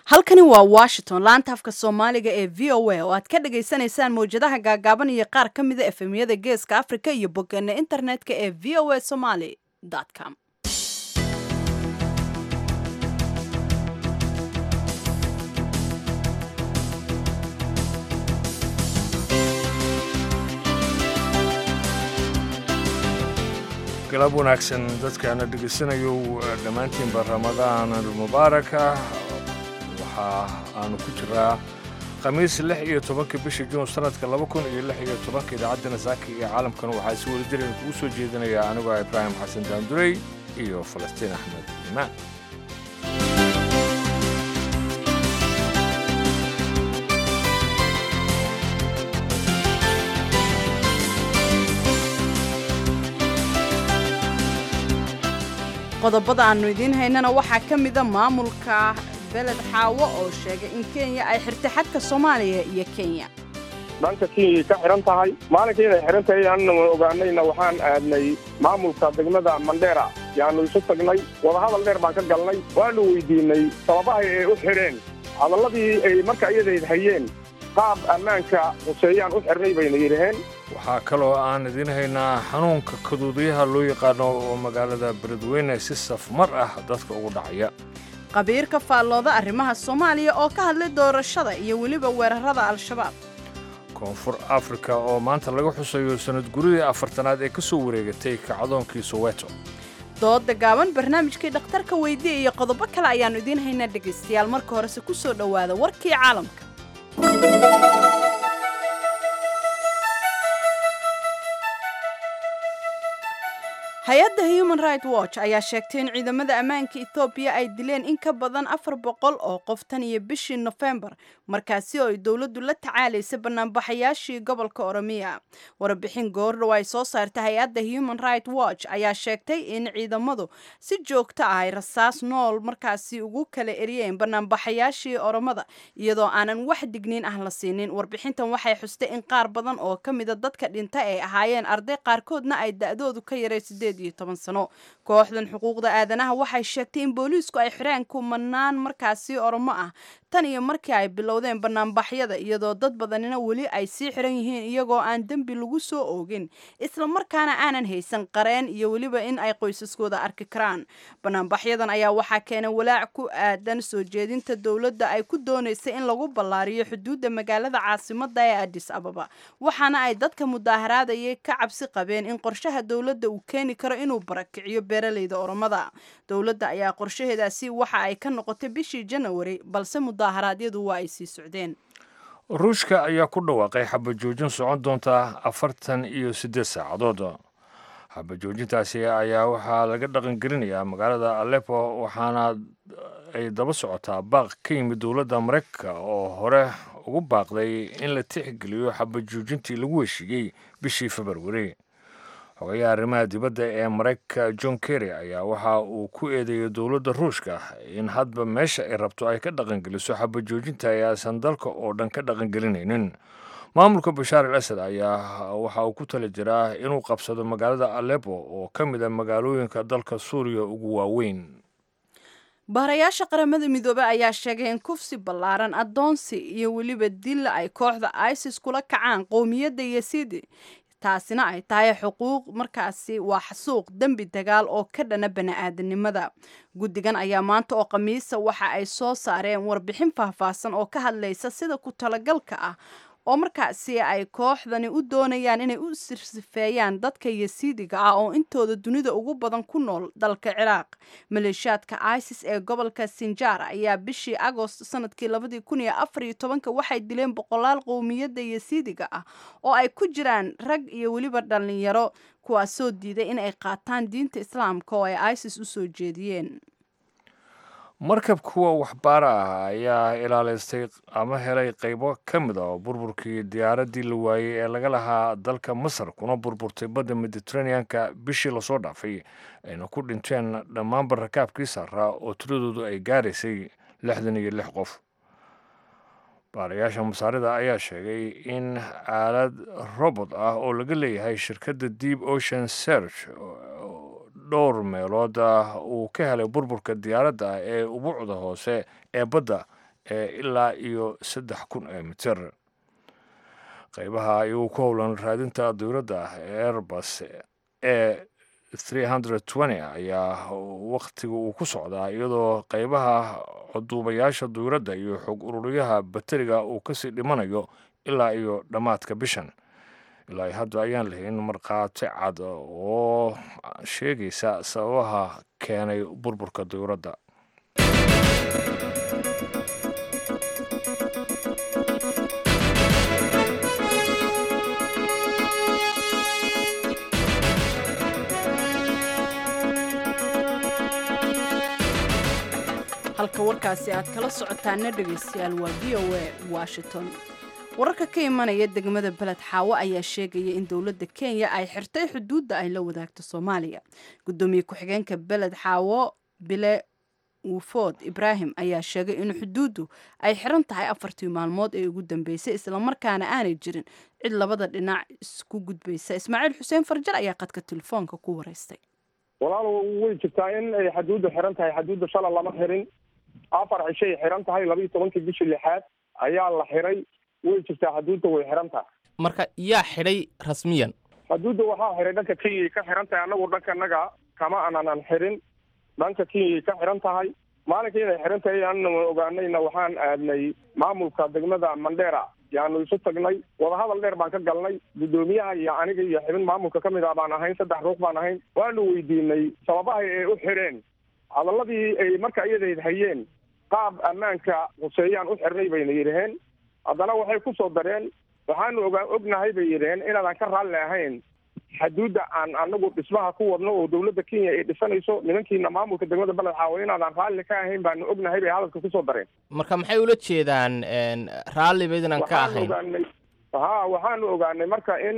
halkani waa washington laanta afka soomaaliga ee v o a oo aad ka dhagaysanaysaan mawjadaha gaagaaban iyo qaar ka mida efemyada geeska africa iyo bogeena internetka ee v o a somaly com galab wanaagsan dadkaana dhegaysanayo dhammaantiinba ramadaan almubaaraka waxa aanu ku jiraa khamiis lix iyo tobanka bisha juun sanadka laba kun iyo lix iyo tobanka idaacadda nasaaka iyo caalamkan waxaa si wada jiran kugu soo jeedinaya anigoo ibraahim xasan daandurey iyo falastiin axmed imaan qodobada aannu idiin haynana waxaa ka mida maamulka beled xaawo oo sheegay in kenya ay xirtay xadka soomaaliya iyo kenya dhanka kenyay ka xihan tahay maalinkii inay xihan tahay anna ogaanayna waxaan aadnay maamulka degmada mandheera yaanu isu tagnay wadahadal dheer baan ka galnay waanu weydiinay sababahay ay u xidheen hadalladii ay marka iyadayd hayeen qaab ammaanka huseeyaan u xirnay bayna yidhaheen waxaa kaloo aan idiin haynaa xanuunka kaduudiyaha loo yaqaano oo magaalada beledweyne si safmar ah dadka ugu dhacaya qabiirka faallooda arrimaha soomaaliya oo ka hadlay doorashada iyo weliba weerarada al-shabaab koonfur afrika oo maanta laga xusayo sanad guridii afartanaad ee ka soo wareegatay kacdoonkii soweto dooda gaaban barnaamijkii dhakhtarka weydiya iyo qodobo kale ayaannu idiin haynaa dhegaystayaal marka horese ku soo dhowaada warkii caalamka hay-adda human right watch ayaa sheegtay in ciidamada ammaanka etoobiya ay dileen in ka badan afar boqol oo qof tan iyo bishii nofembar markaasi oo ay dowladdu la tacaalaysay banaanbaxayaashii gobolka oromiya warbixin goordhow ay soo saartay hay-adda human right watch ayaa sheegtay in ciidamadu si joogto ah ay rasaas nool markaasi ugu kala eriyeen banaanbaxayaashii oromada iyadoo aanan wax digniin ah la siinin warbixintan waxay xustay in qaar badan oo ka mida dadka dhinta ay ahaayeen arday qaarkoodna ay da-doodu ka yaray sideed sano kooxdan xuquuqda aadanaha waxay sheegtay in booliisku ay xireen kumanaan markaasi oromo ah tan iyo markii ay bilowdeen banaanbaxyada iyadoo dad badanina weli ay sii xiran yihiin iyagoo aan dembi lagu soo oogin islamarkaana aanan haysan qareen iyo weliba in ay qoysaskooda arki karaan banaanbaxyadan ayaa waxaa keenay walaac ku aadan soo jeedinta dowladda ay ku doonaysay in lagu ballaariyo xuduudda magaalada caasimada ee adis ababa waxaana ay dadka mudaaharaadayay ka cabsi qabeen in qorshaha dowladda uu keeni karo inuu barakiciyo beeraleyda oromada dowladda ayaa qorshaheedaasi waxa ay ka noqotay bishii janawari balse mudaaharaadyadu waa ay sii socdeen ruushka ayaa ku dhawaaqay xabajoojin socon doonta afartan iyo siddeed saacadood xabajoojintaasi ayaa waxaa laga dhaqangelinayaa magaalada alepo waxaana ay daba socotaa baaq ka yimid dowladda maraykanka oo hore ugu baaqday in la tixgeliyo xabajoojintii lagu heshiiyey bishii februari xogayaha arrimaha dibadda ee maraykanka john kerry ayaa waxa uu ku eedeeyey dowladda ruushka in hadba meesha ay rabto ay ka dhaqangeliso xabajoojinta ee aysan dalka oo dhan ka dhaqangelinaynin maamulka bashaar al asad ayaa waxa uu ku tali jiraa inuu qabsado magaalada alepo oo ka mid a magaalooyinka dalka suuriya ugu waaweyn baharayaasha qaramada midoobey ayaa sheegay in kufsi ballaaran addoonsi iyo weliba dilla ay kooxda isis kula kacaan qowmiyadda yasiidi taasina ay tahay xuquuq markaasi waa xasuuq dembi dagaal oo ka dhana bani-aadanimada guddigan ayaa maanta oo khamiisa waxa ay soo saareen warbixin faahfaahsan oo ka hadlaysa sida ku talagalka ah oo markaasi ay kooxdani u doonayaan inay u sirsifeeyaan dadka yasiidiga ah oo intooda dunida ugu badan ku nool dalka ciraaq maleeshiyaadka isis ee gobolka sinjar ayaa bishii agost sanadkii labadii kun iyo afar iyo tobanka waxay dileen boqolaal qowmiyadda yasiidiga ah oo ay ku jiraan rag iyo weliba dhallinyaro kuwaasoo diiday in ay qaataan diinta islaamka oo ay isis u soo jeediyeen markab kuwa waxbaara ah ayaa ilaalaystay ama helay qaybo ka mid a burburkii diyaaraddii la waayey ee laga lahaa dalka masar kuna burburtay badda mediteraneanka bishii lasoo dhaafay ayna ku dhinteen dhammaanba rakaabkii saaraa oo tiradoodu ay gaaraysay lixdan iyo lix qof baarayaasha masaarida ayaa sheegay in aalad robot ah oo laga leeyahay shirkadda deep ocean serch dhowr meelood uu ka helay burburka diyaaradda ee ubuucda hoose ee badda ee ilaa iyo saddex kun ee mitir qaybaha iyagu ku howlan raadinta dowladda airbus ee ayaa wakhtiga uu ku socdaa iyadoo qaybaha cuduubayaasha dowladda iyo xog ururiyaha bateriga uu kasii dhimanayo ilaa iyo dhammaadka bishan ilaa hadda ayaan lahayn markhaati cad oo sheegaysa sababaha keenay burburka dowladda halka warkaasi aad kala socotaana dhegaystayaal waa v o a washington wararka ka imanaya degmada beled xaawo ayaa sheegaya in dowladda kenya ay xirtay xuduudda ay la wadaagto soomaaliya gudoomiye ku-xigeenka beled xaawo bile wufood ibraahim ayaa sheegay in xuduuddu ay xiran tahay afartii maalmood ee ugu dambeysay islamarkaana aanay jirin cid labada dhinac isku gudbaysa ismaaciil xuseen farjar ayaa qadka telefoonka ku wareystay walaal way jirtaa in ay xaduudda xiran tahay xaduudda shala lama xirin afar cishay xiran tahay laba iyo tobankii bishii lixaad ayaa la xiray way jirtaa xaduudda way xiran tahay marka yaa xidhay rasmiyan xaduudda waxaa xiray dhanka kenyay ka xiran tahay annagu dhankanaga kama aanan xirin dhanka kenyay ka xiran tahay maalinka inay xiran tahay anna ogaanayna waxaan aadnay maamulka degmada mandera yaanu isu tagnay wadahadal dheer baan ka galnay guddoomiyaha iyo aniga iyo xibin maamulka ka mid ah baan ahayn saddex ruux baan ahayn waanu weydiinay sababaha ay u xireen hadaladii ay marka iyadayd hayeen qaab ammaanka huseeyaan u xirnay bayna yidhaheen haddana waxay ku soo dareen waxaanu ogaa ognahay bay yidhaheen inaadan ka raalli ahayn xaduudda aan anagu dhismaha ku wadno oo dowladda kenya ay dhisanayso nimankiina maamulka degmada beled xaawo inaadan raalli ka ahayn baanu ognahay bay hadalka kusoo dareen marka maxay ula jeedaan raalli baydnan ka waxaanu ahayn ogaanay ha waxaanu ogaanay marka in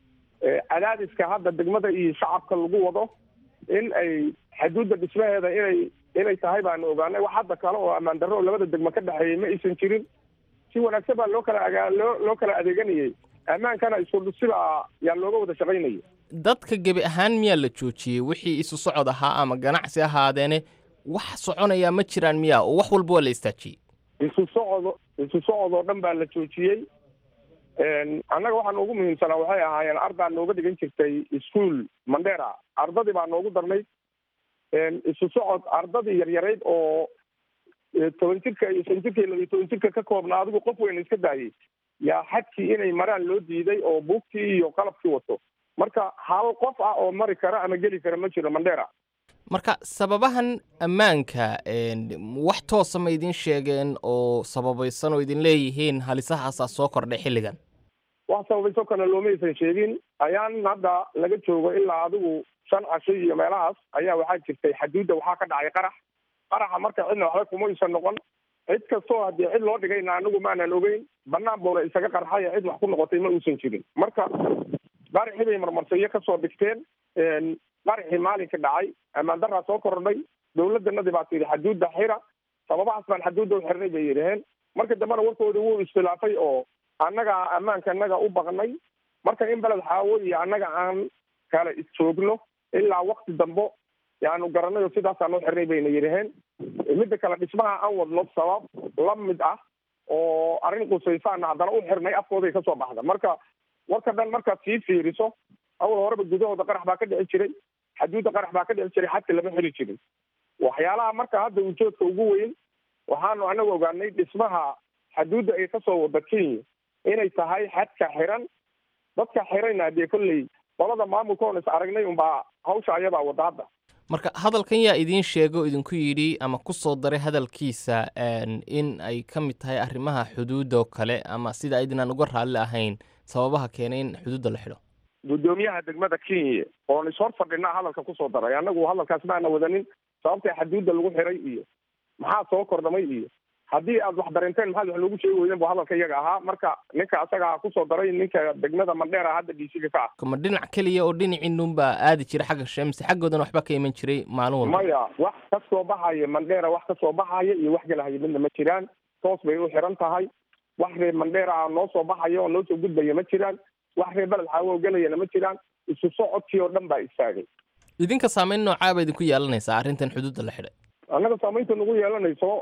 eh, cadaadiska hadda degmada iyo shacabka lagu wado in ay xaduudda dhismaheeda inay inay tahay baanu ogaanay wax hadda kale oo ammaan darro oo labada degmo ka dhexeeyay ma aysan jirin si wanaagsan baa loo kala agaa loo loo kala adeeganayay ammaankana isku sibaa yaa looga wada shaqaynayay dadka gebi ahaan miyaa la joojiyey wixii isu socod ahaa ama ganacsi ahaadeene wax soconayaa ma jiraan miyaa oo wax walba waa la istaajiyey isu socod isu socod oo dhan baa la joojiyey annaga waxaa noogu muhiimsanaa waxay ahaayeen ardaa nooga dhigan jirtay ischool mandera ardadii baa noogu darnayd isu socod ardadii yaryarayd oo eh, toban jirka iyo shan jirka iyo laba iyo toban jirka ka koobnaa adigu qof weyna iska daayay yaa xadkii inay maraan loo diiday oo buugtii iyo qalabkii wato marka hal qof ah oo mari kara ama geli kara ma jiro mandera marka sababahan ammaanka een, wax toosa ma idin sheegeen oo sababaysan oo idin leeyihiin halisahaasaa soo kordhay xilligan wax sababayso kana loomaysan sheegin ayaan hadda laga joogo ilaa adigu shan casho iyo meelahaas ayaa waxaa jirtay xaduudda waxaa ka dhacay qarax qaraxa marka cidna waxba kumaysan noqon cid kastoo haddii cid loo dhigayna anigu maanan ogeyn banaan buuna isaga qarxay cid wax ku noqotay ma uusan jirin marka qaraxii bay marmarsiyo kasoo dhigteen qaraxii maalinka dhacay ammaan daraa soo kordhay dowladanadii baa tidhi xaduudda xira sababahaas baan xaduudda u xirnay bay yidhaheen marka dambena warkooda wuu iskhilaafay oo annaga ammaanka annaga u baqnay marka in beled xaawo iyo annaga aan kala isjoogno ilaa wakti dambo yaanu garanay oo sidaasaan u xirnay bayna yidhaheen midda kale dhismaha aan wadno sabab la mid ah oo arrin qusaysaana haddana u xirnay afkooday kasoo baxda marka warka dhan markaad sii fiiriso awal horeba gudahooda qarax baa ka dhici jiray xaduudda qarax baa ka dhici jiray xadka lama xiri jirin waxyaalaha marka hadda ujoodka ugu weyn waxaanu anagu ogaanay dhismaha xaduudda ay kasoo wada kenya inay tahay xadka xiran dadka xirayna dee kolley qolada maamulka oon is aragnay unbaa hawsha ayabaa wada hadda marka hadalkan yaa idiin sheego idinku yidhi ama ku soo daray hadalkiisa een, in ay ka mid tahay arrimaha xuduudda oo kale ama sida aydinaan uga raalli ahayn sababaha keenay in xuduudda la xidho guddoomiyaha degmada kenya oon ishor fadhinaa hadalka kusoo daray annagu hadalkaas maana wadanin sababta xaduudda lagu xiray iyo maxaa soo kordhamay iyo haddii aad wax dareenteen maxaad wax loogu sheegi weydeen bu hadalka iyaga ahaa marka ninka asaga kusoo daray ninka degmada mandheera hadda dhiisiga ka ah ma dhinac keliya oo dhinaciinunbaa aadi jira xagga shamsi xaggoodana waxba ka iman jiray maalin walba maya wax ka soo baxaya mandheera wax ka soo baxaya iyo wax galahaya midna ma jiraan toos bay u xiran tahay wax reer mandheera ah noo soo baxaya oo noo soo gudbaya ma jiraan wax reer beled xaawo gelayana ma jiraan isu socodkii oo dhan baa istaagay idinka saamayn noocaa ba idinku yeelanaysaa arrintan xuduudda la xidhay annaga saamaynta nagu yeelanayso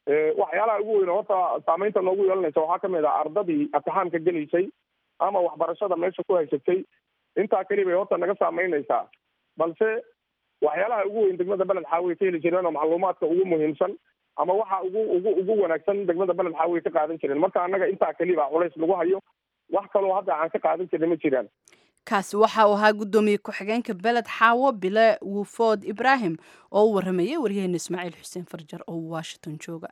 waxyaalaha ugu weyn horta saameynta noogu yeelanaysa waxaa kamid ah ardadii imtixaanka gelaysay ama waxbarashada meesha ku haysatay intaa keli bay horta naga saameynaysaa balse waxyaalaha ugu weyn degmada beled xaawiye ka heli jireen oo macluumaadka ugu muhiimsan ama waxa ugu ugu ugu wanaagsan degmada beled xaawiye ka qaadan jireen marka annaga intaa keliba culays lagu hayo wax kaloo hadda aan ka qaadan jirin ma jiraan kaasi waxa uu ahaa guddoomiye ku-xigeenka beled xaawo bile wufood ibraahim oo u waramayay waryaheena ismaaciil xuseen farjar oo washington jooga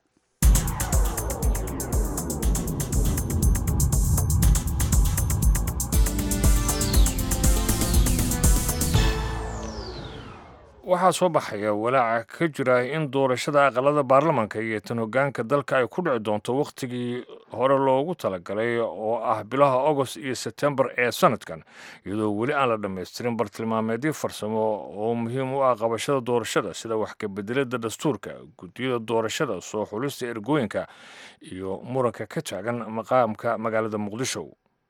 waxaa soo baxaya walaaca ka jira in doorashada aqalada baarlamanka iyo tan hogaanka dalka ay ku dhici doonto wakhtigii hore loogu talagalay oo ah bilaha agost iyo sebtembar ee sanadkan iyadoo weli aan la dhammaystirin bartilmaameedyo farsamo oo muhiim u ah qabashada doorashada sida wax kabedelada dastuurka guddiyada doorashada soo xulista ergooyinka iyo muranka ka taagan maqaamka magaalada muqdisho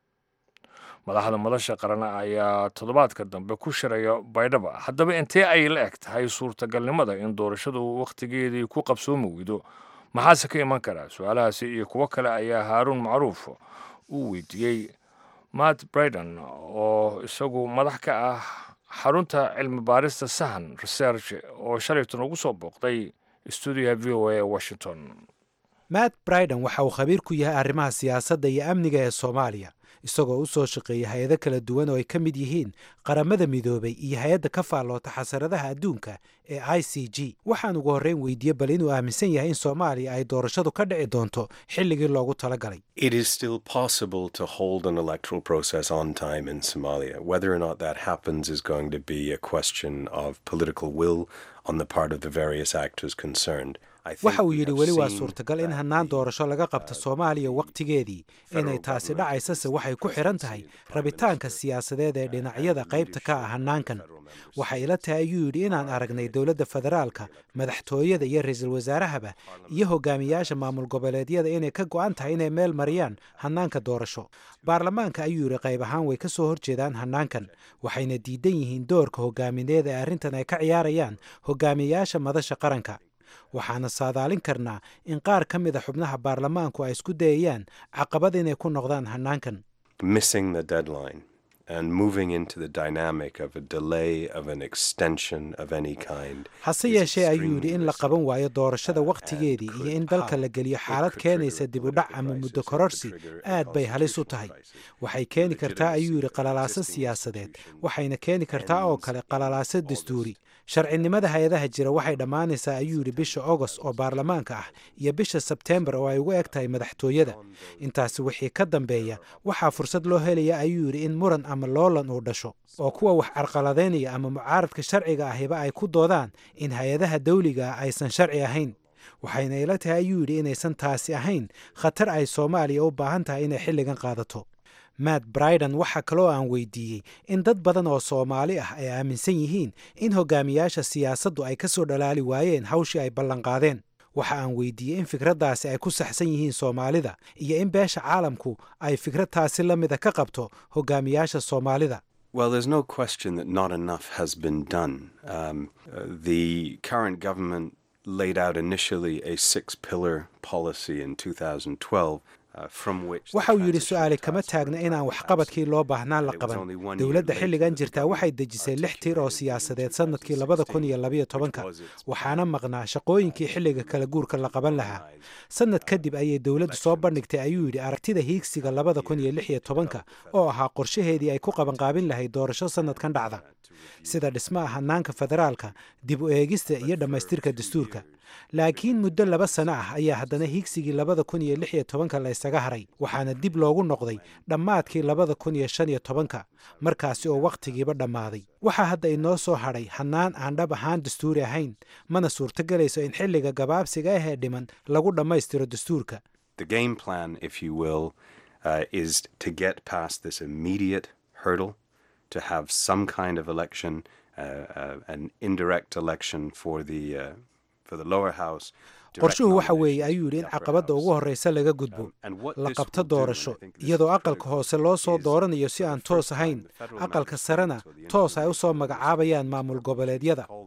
madaxda madasha qaran ayaa toddobaadka dambe ku shiraya baydhaba haddaba intee ay la eg tahay suurtagalnimada in doorashadu wakhtigeedii ku qabsoomi weydo maxaase ka iman karaa su-aalahaasi iyo kuwo kale ayaa haaruun macruuf uu weydiiyey matt briden oo isagu madax ka ah xarunta cilmi baarista sahan research oo shalaytan ugu soo booqday stuudiyaha v o a ee washington matt briden waxa uu khabiir ku yahay arrimaha siyaasadda iyo amniga ee soomaaliya isagoo u soo shaqeeya hay-ado kala duwan oo ay ka mid yihiin qaramada midoobay iyo hay-adda ka faalloota xasaradaha adduunka ee i c g waxaan ugu horreyn weydiiyey bal inuu aaminsan yahay in soomaaliya ay doorashadu ka dhici doonto xilligii loogu talagalay It is still possible to hold an electoral process on time in Somalia. Whether or not that happens is going to be a question of political will on the part of the various actors concerned. I think waxa uu we yidhi have weli waa seen suurtagal in that hannaan the, doorasho laga qabto soomaaliya wakhtigeedii inay taasi dhacaysase waxay ku xidhan tahay rabitaanka siyaasadeed ee dhinacyada qaybta ka ah hannaankan waxay ila tahay ayuu yidhi inaan aragnay dowladda federaalka madaxtooyada iyo ra-iisul wasaarahaba iyo hogaamiyaasha maamul goboleedyada inay ka go'an tahay inay meel mariyaan hannaanka doorasho baarlamaanka ayuu yidhi qayb ahaan way ka soo horjeedaan hannaankan waxayna diidan yihiin doorka hogaamineed ee arrintan ay ka ciyaarayaan hogaamiyayaasha madasha qaranka waxaana saadaalin karnaa in qaar ka mid a xubnaha baarlamaanku ay isku dayayaan caqabad inay ku noqdaan hannaankan missing the deadline and moving into the dynamic of a delay of an extension of any kind. hase is yeeshee ayuu extremely yidhi in la risky qaban waayo doorashada and wakhtigeedii iyo could in dalka la have- geliyo it xaalad could keenaysa trigger dib u political dhac ama crisis, muddo it could kororsi trigger a aad bay halis u constitutional tahay crisis. waxay The keeni kartaa ayuu legitimacy yidhi of qalalaaso existing siyaasadeed institutions waxayna keeni kartaa oo ends kale in qalalaaso August. dastuuri sharcinimada hay-adaha jira waxay dhammaanaysaa ayuu yidhi bisha agost oo baarlamaanka ah iyo bisha sebteembar oo ay ugu eg tahay madaxtooyada intaasi wixii ka dambeeya waxaa fursad loo helaya ayuu yidhi in muran ama loolan uu dhasho oo kuwa wax carqaladaynaya ama mucaaradka sharciga ahiba ay ku doodaan in hay-adaha dawliga ah aysan sharci ahayn waxayna ila tahay ayuu yidhi inaysan taasi ahayn khatar ay soomaaliya u baahan tahay inay xilligan qaadato matt briden waxaa kaloo aan weydiiyey in dad badan oo soomaali ah ay aaminsan yihiin in hogaamiyaasha siyaasaddu ay ka soo dhalaali waayeen hawshii ay ballanqaadeen waxa aan weydiiyey in fikraddaasi ay ku saxsan yihiin soomaalida iyo in beesha caalamku ay fikrad taasi la mida ka qabto hogaamiyaasha soomaalida Well, there's no question that not enough has been done. Um, uh, the current government laid out initially a six pillar policy in 2012. Uh, from which the waxa uu yidhi transition su-aali kama task force taagna inaan was waxqabadkii loo baahnaan la And it was qaban only one year dowladda later xilligan that the jirtaa waxay government dejisay lix tiir oo articulated in siyaasadeed sannadkii labada kun iyo labayo tobanka 2016, which was its waxaana maqnaa shaqooyinkii xilliga kala guurka la qaban lahaa organized, sannad kadib ayay dowladdu soo elections bandhigtay ayuu yidhi aragtida hiigsiga labada kun iyo lix iyo tobanka oo ahaa qorshaheedii ay ku qabanqaabin lahayd doorasho sannadkan dhacda sida dhismaha hannaanka federaalka dib u eegista iyo dhammaystirka dastuurka laakiin muddo laba sano ah ayaa haddana hiigsigii labada kun iyo lix iyo tobanka la ysaga haray waxaana dib loogu noqday dhammaadkii labada kun iyo shan iyo tobanka markaasi oo wakhtigiiba dhammaaday waxaa hadda inoo soo hadhay hannaan aan dhab ahaan dastuuri ahayn mana suurtogelayso in xilliga gabaabsiga ah ee dhiman lagu dhammaystiro dastuurka The game plan, if you will, uh, is to get past this immediate hurdle, to have some kind of election, uh, uh, an indirect election for the uh, for the lower house. direct qorshuhu waxa weeye nominations ayuu for yidhi the in upper caqabadda house. ugu horreysa laga gudbo Um, and what la this qabto will do, and I doorasho think this iyadoo is aqalka critical, hoose loo soo is dooranayo si for the aan first toos time ahayn the federal aqalka mandates sarena or the toos ay u soo interim magacaabayaan maamul goboleedyada call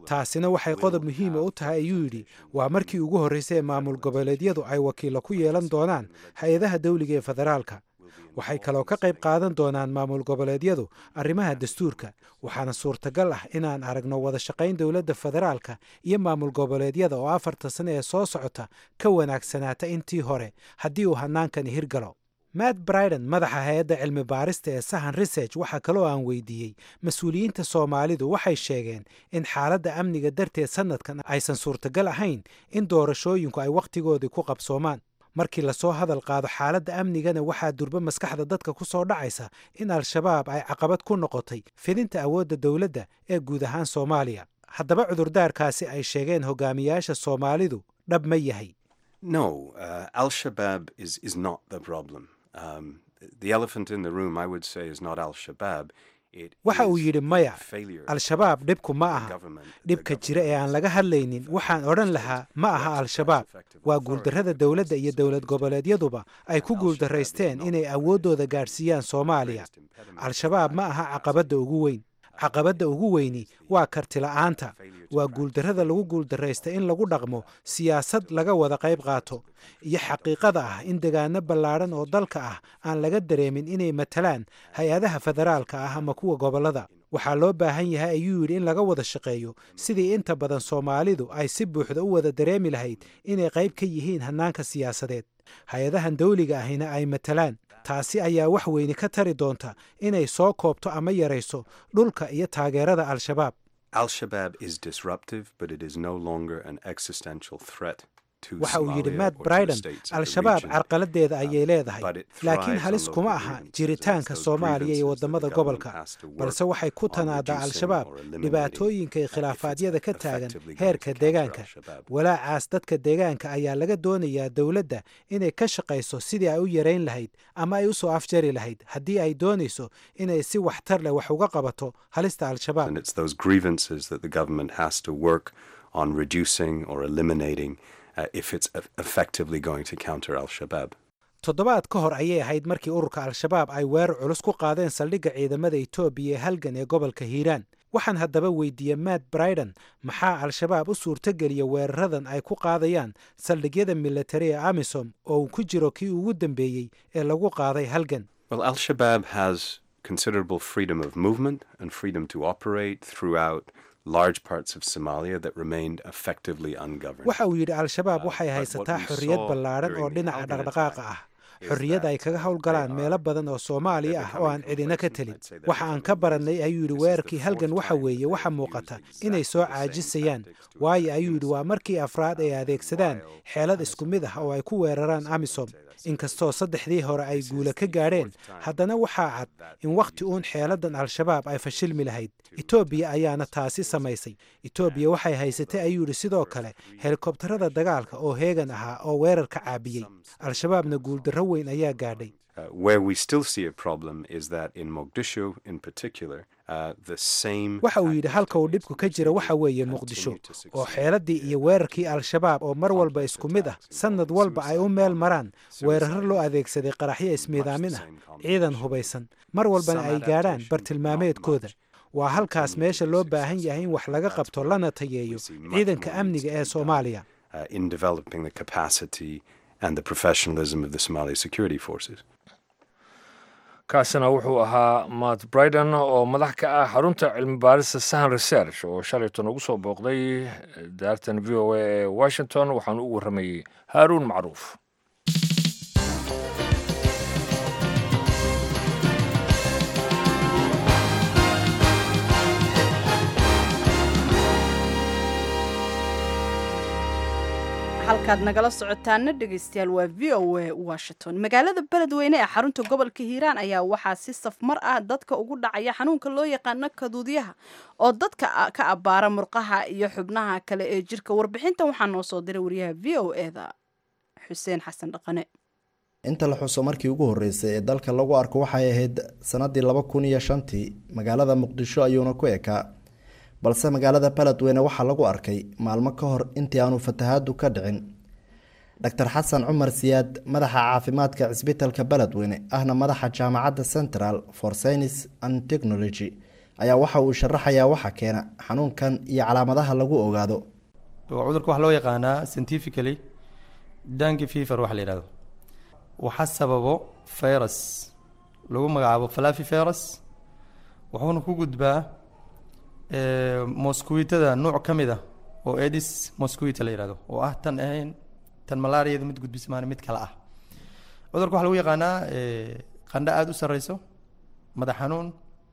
taasina waxay qodob muhiima u tahay ayuu yidhi waa markii ugu horraysay ee maamul goboleedyadu ay wakiilo ku yeelan doonaan hay-adaha dawliga ee federaalka waxay kaloo ka qayb qaadan doonaan maamul goboleedyadu arrimaha dastuurka waxaana suurtagal ah inaan aragno wada shaqayn dowladda federaalka iyo maamul goboleedyada oo afarta sane ee soo socota ka wanaagsanaata intii hore haddii uu hannaankani hirgalo matt briden madaxa hay-adda cilmi baarista ee sahan research waxaa kaloo aan weydiiyey mas-uuliyiinta soomaalidu waxay sheegeen in xaaladda amniga darteed sannadkan aysan suurtagal ahayn in doorashooyinku ay wakhtigoodii ku qabsoomaan markii lasoo hadal qaado xaaladda amnigana waxaa durbo maskaxda dadka ku soo dhacaysa in al-shabaab ay caqabad ku noqotay fidinta awoodda dowladda ee guud ahaan soomaaliya haddaba cudurdaarkaasi ay sheegeen hogaamiyaasha soomaalidu dhab ma yahay No, uh, Al Shabaab is, is not the problem. Um, the elephant in the room, I would say, is not Al Shabaab. It waxa uu is yidhi maya the failure al-shabaab dhibku ma of the aha government, the dhibka jira ee aan laga hadlaynin waxaan odhan lahaa ma aha al-shabaab waa guuldarrada dowladda iyo dowlad goboleedyaduba ay ku guuldarraysteen inay awooddooda gaadhsiiyaan soomaaliya al-shabaab ma aha caqabadda ugu weyn caqabadda ugu weyni waa kartila'aanta waa guuldarrada lagu guuldarraysta in lagu dhaqmo siyaasad laga wada qayb qaato iyo xaqiiqada ah in degaano ballaadhan oo dalka ah aan laga dareemin inay matalaan hay-adaha federaalka ah ama kuwa gobollada waxaa loo baahan yahay ayuu yidhi in laga wada shaqeeyo sidii inta badan soomaalidu ay si buuxda u wada dareemi lahayd inay qayb ka yihiin hannaanka siyaasadeed hay-adahan dawliga ahina ay matalaan taasi ayaa wax weyni ka tari doonta inay soo koobto ama yarayso dhulka iyo taageerada al-shabaab Al Shabaab is disruptive, but it is no longer an existential threat to waxa uu yidhi Somalia matt or to the briden states of the al-shabaab region. carqaladeeda ayay leedahay but it laakiin thrives halis on kuma local aha grievances, jiritaanka and it's those soomaaliya iyo grievances that the waddamada government gobolka has to work balse waxay ku on tanaadaa reducing al-shabaab or eliminating, dhibaatooyinka iyo uh, if it's khilaafaadyada ka taagan effectively going heerka to counter deegaanka al-Shabaab. walaacaas dadka deegaanka ayaa laga doonayaa dowladda inay ka shaqayso sidii ay u yarayn lahayd ama ay u soo afjari lahayd haddii ay doonayso inay si waxtar leh wax uga qabato halista al-shabaab And it's those grievances that the government has to work on reducing or eliminating uh, if it's eff- effectively going to counter Al Shabaab. toddobaad ka hor ayay ahayd markii ururka al-shabaab ay weerar culus ku qaadeen saldhigga ciidamada etoobiya ee halgan ee gobolka hiiraan waxaan haddaba weydiiyey matt briden maxaa al-shabaab u suurtogeliya weeraradan ay ku qaadayaan saldhigyada militari ee amisom oo uu ku jiro kii ugu dambeeyey ee lagu qaaday halgan Well, Al Shabaab has considerable freedom of movement and freedom to operate throughout large parts of Somalia that remained effectively ungoverned. waxa uu yidhi al-shabaab Uh, waxay but haysataa what we xorriyad saw ballaadhan oo during the dhinaca Halgan dhaqdhaqaaqa attack ah is xorriyad ay that, kaga uh, howlgalaan they meelo are- badan oo soomaaliya they're ah oo aan becoming cidina ka complacent. telin I'd say they're waxa aan becoming ka barannay complacent. ayuu yidhi This is the weerarkii halgan fourth waxa time weeye that waxa they've muuqata used inay exactly soo the same caajisayaan tactics to waayo attack ayuu yidhi waa innocent markii afraad ay adeegsadaan xeelad isku mid ah oo ay ku weeraraan amisom inkastoo saddexdii hore ay guula ka gaadheen haddana waxaa cad in wakhti uun xeeladan al-shabaab ay fashilmi lahayd etoobiya ayaana taasi samaysay etoobiya waxay haysatay ayuu yidhi sidoo kale helikobtarada dagaalka oo heegan ahaa oo weerarka caabiyey al-shabaabna guuldarro weyn ayaa gaadhay Uh, where we still see a problem is that in Mogadishu, in particular, uh, the same. waxa uu yidhi halka uu dhibku ka jira waxa weeye muqdisho oo xeeladii iyo weerarkii al-shabaab oo mar walba isku mid ah sannad walba ay u meel maraan weeraro loo adeegsaday qaraxyo ismiidaamin ah ciidan hubaysan mar walbana ay gaadhaan bartilmaameedkooda waa halkaas meesha loo baahan yahay in wax laga qabto lana tayeeyo ciidanka amniga ee soomaaliya uh, in developing the capacity and the professionalism of the Somali security forces. kaasina wuxuu ahaa matt briden oo madax ka ah xarunta cilmi baarista sahan research oo shalayton ugu soo booqday daartan v o a ee washington waxaanu u warramayey haaruun macruuf halkaad nagala socotaana dhegaystayaal waa v o a washington magaalada beledweyne ee xarunta gobolka hiiraan ayaa waxaa si safmar ah dadka ugu dhacaya xanuunka loo yaqaano kaduudyaha oo dadka ka abbaara murqaha iyo xubnaha kale ee jirka warbixintan waxaa noo soo diray wariyaha v o eda xuseen xasan dhaqane inta la xuso markii ugu horreysay ee dalka lagu arko waxay ahayd sanadii laba kun iyo shantii magaalada muqdisho ayuuna ku ekaa balse magaalada beledweyne waxaa lagu arkay maalmo ka hor intii aanu fatahaadu ka dhicin doctor xasan cumar siyaad madaxa caafimaadka cisbitalka beledweyne ahna madaxa jaamacadda central for science and technology ayaa waxa uu sharaxayaa waxa keena xanuunkan iyo calaamadaha lagu ogaado waa cudurka waxaa loo yaqaanaa scientifically dangi fever waxa la yidhahdo waxaa sababo virus lagu magacaabo falafi virus wuxuuna ku gudbaa mosquitada nuuc ka mid a oo edis mosquito la yihahdo oo ah tan ahayn tan malaariyada mid gudbismaan mid kale ah cudurka waxaa lagu yaqaanaa qandho aada u sareyso madax xanuun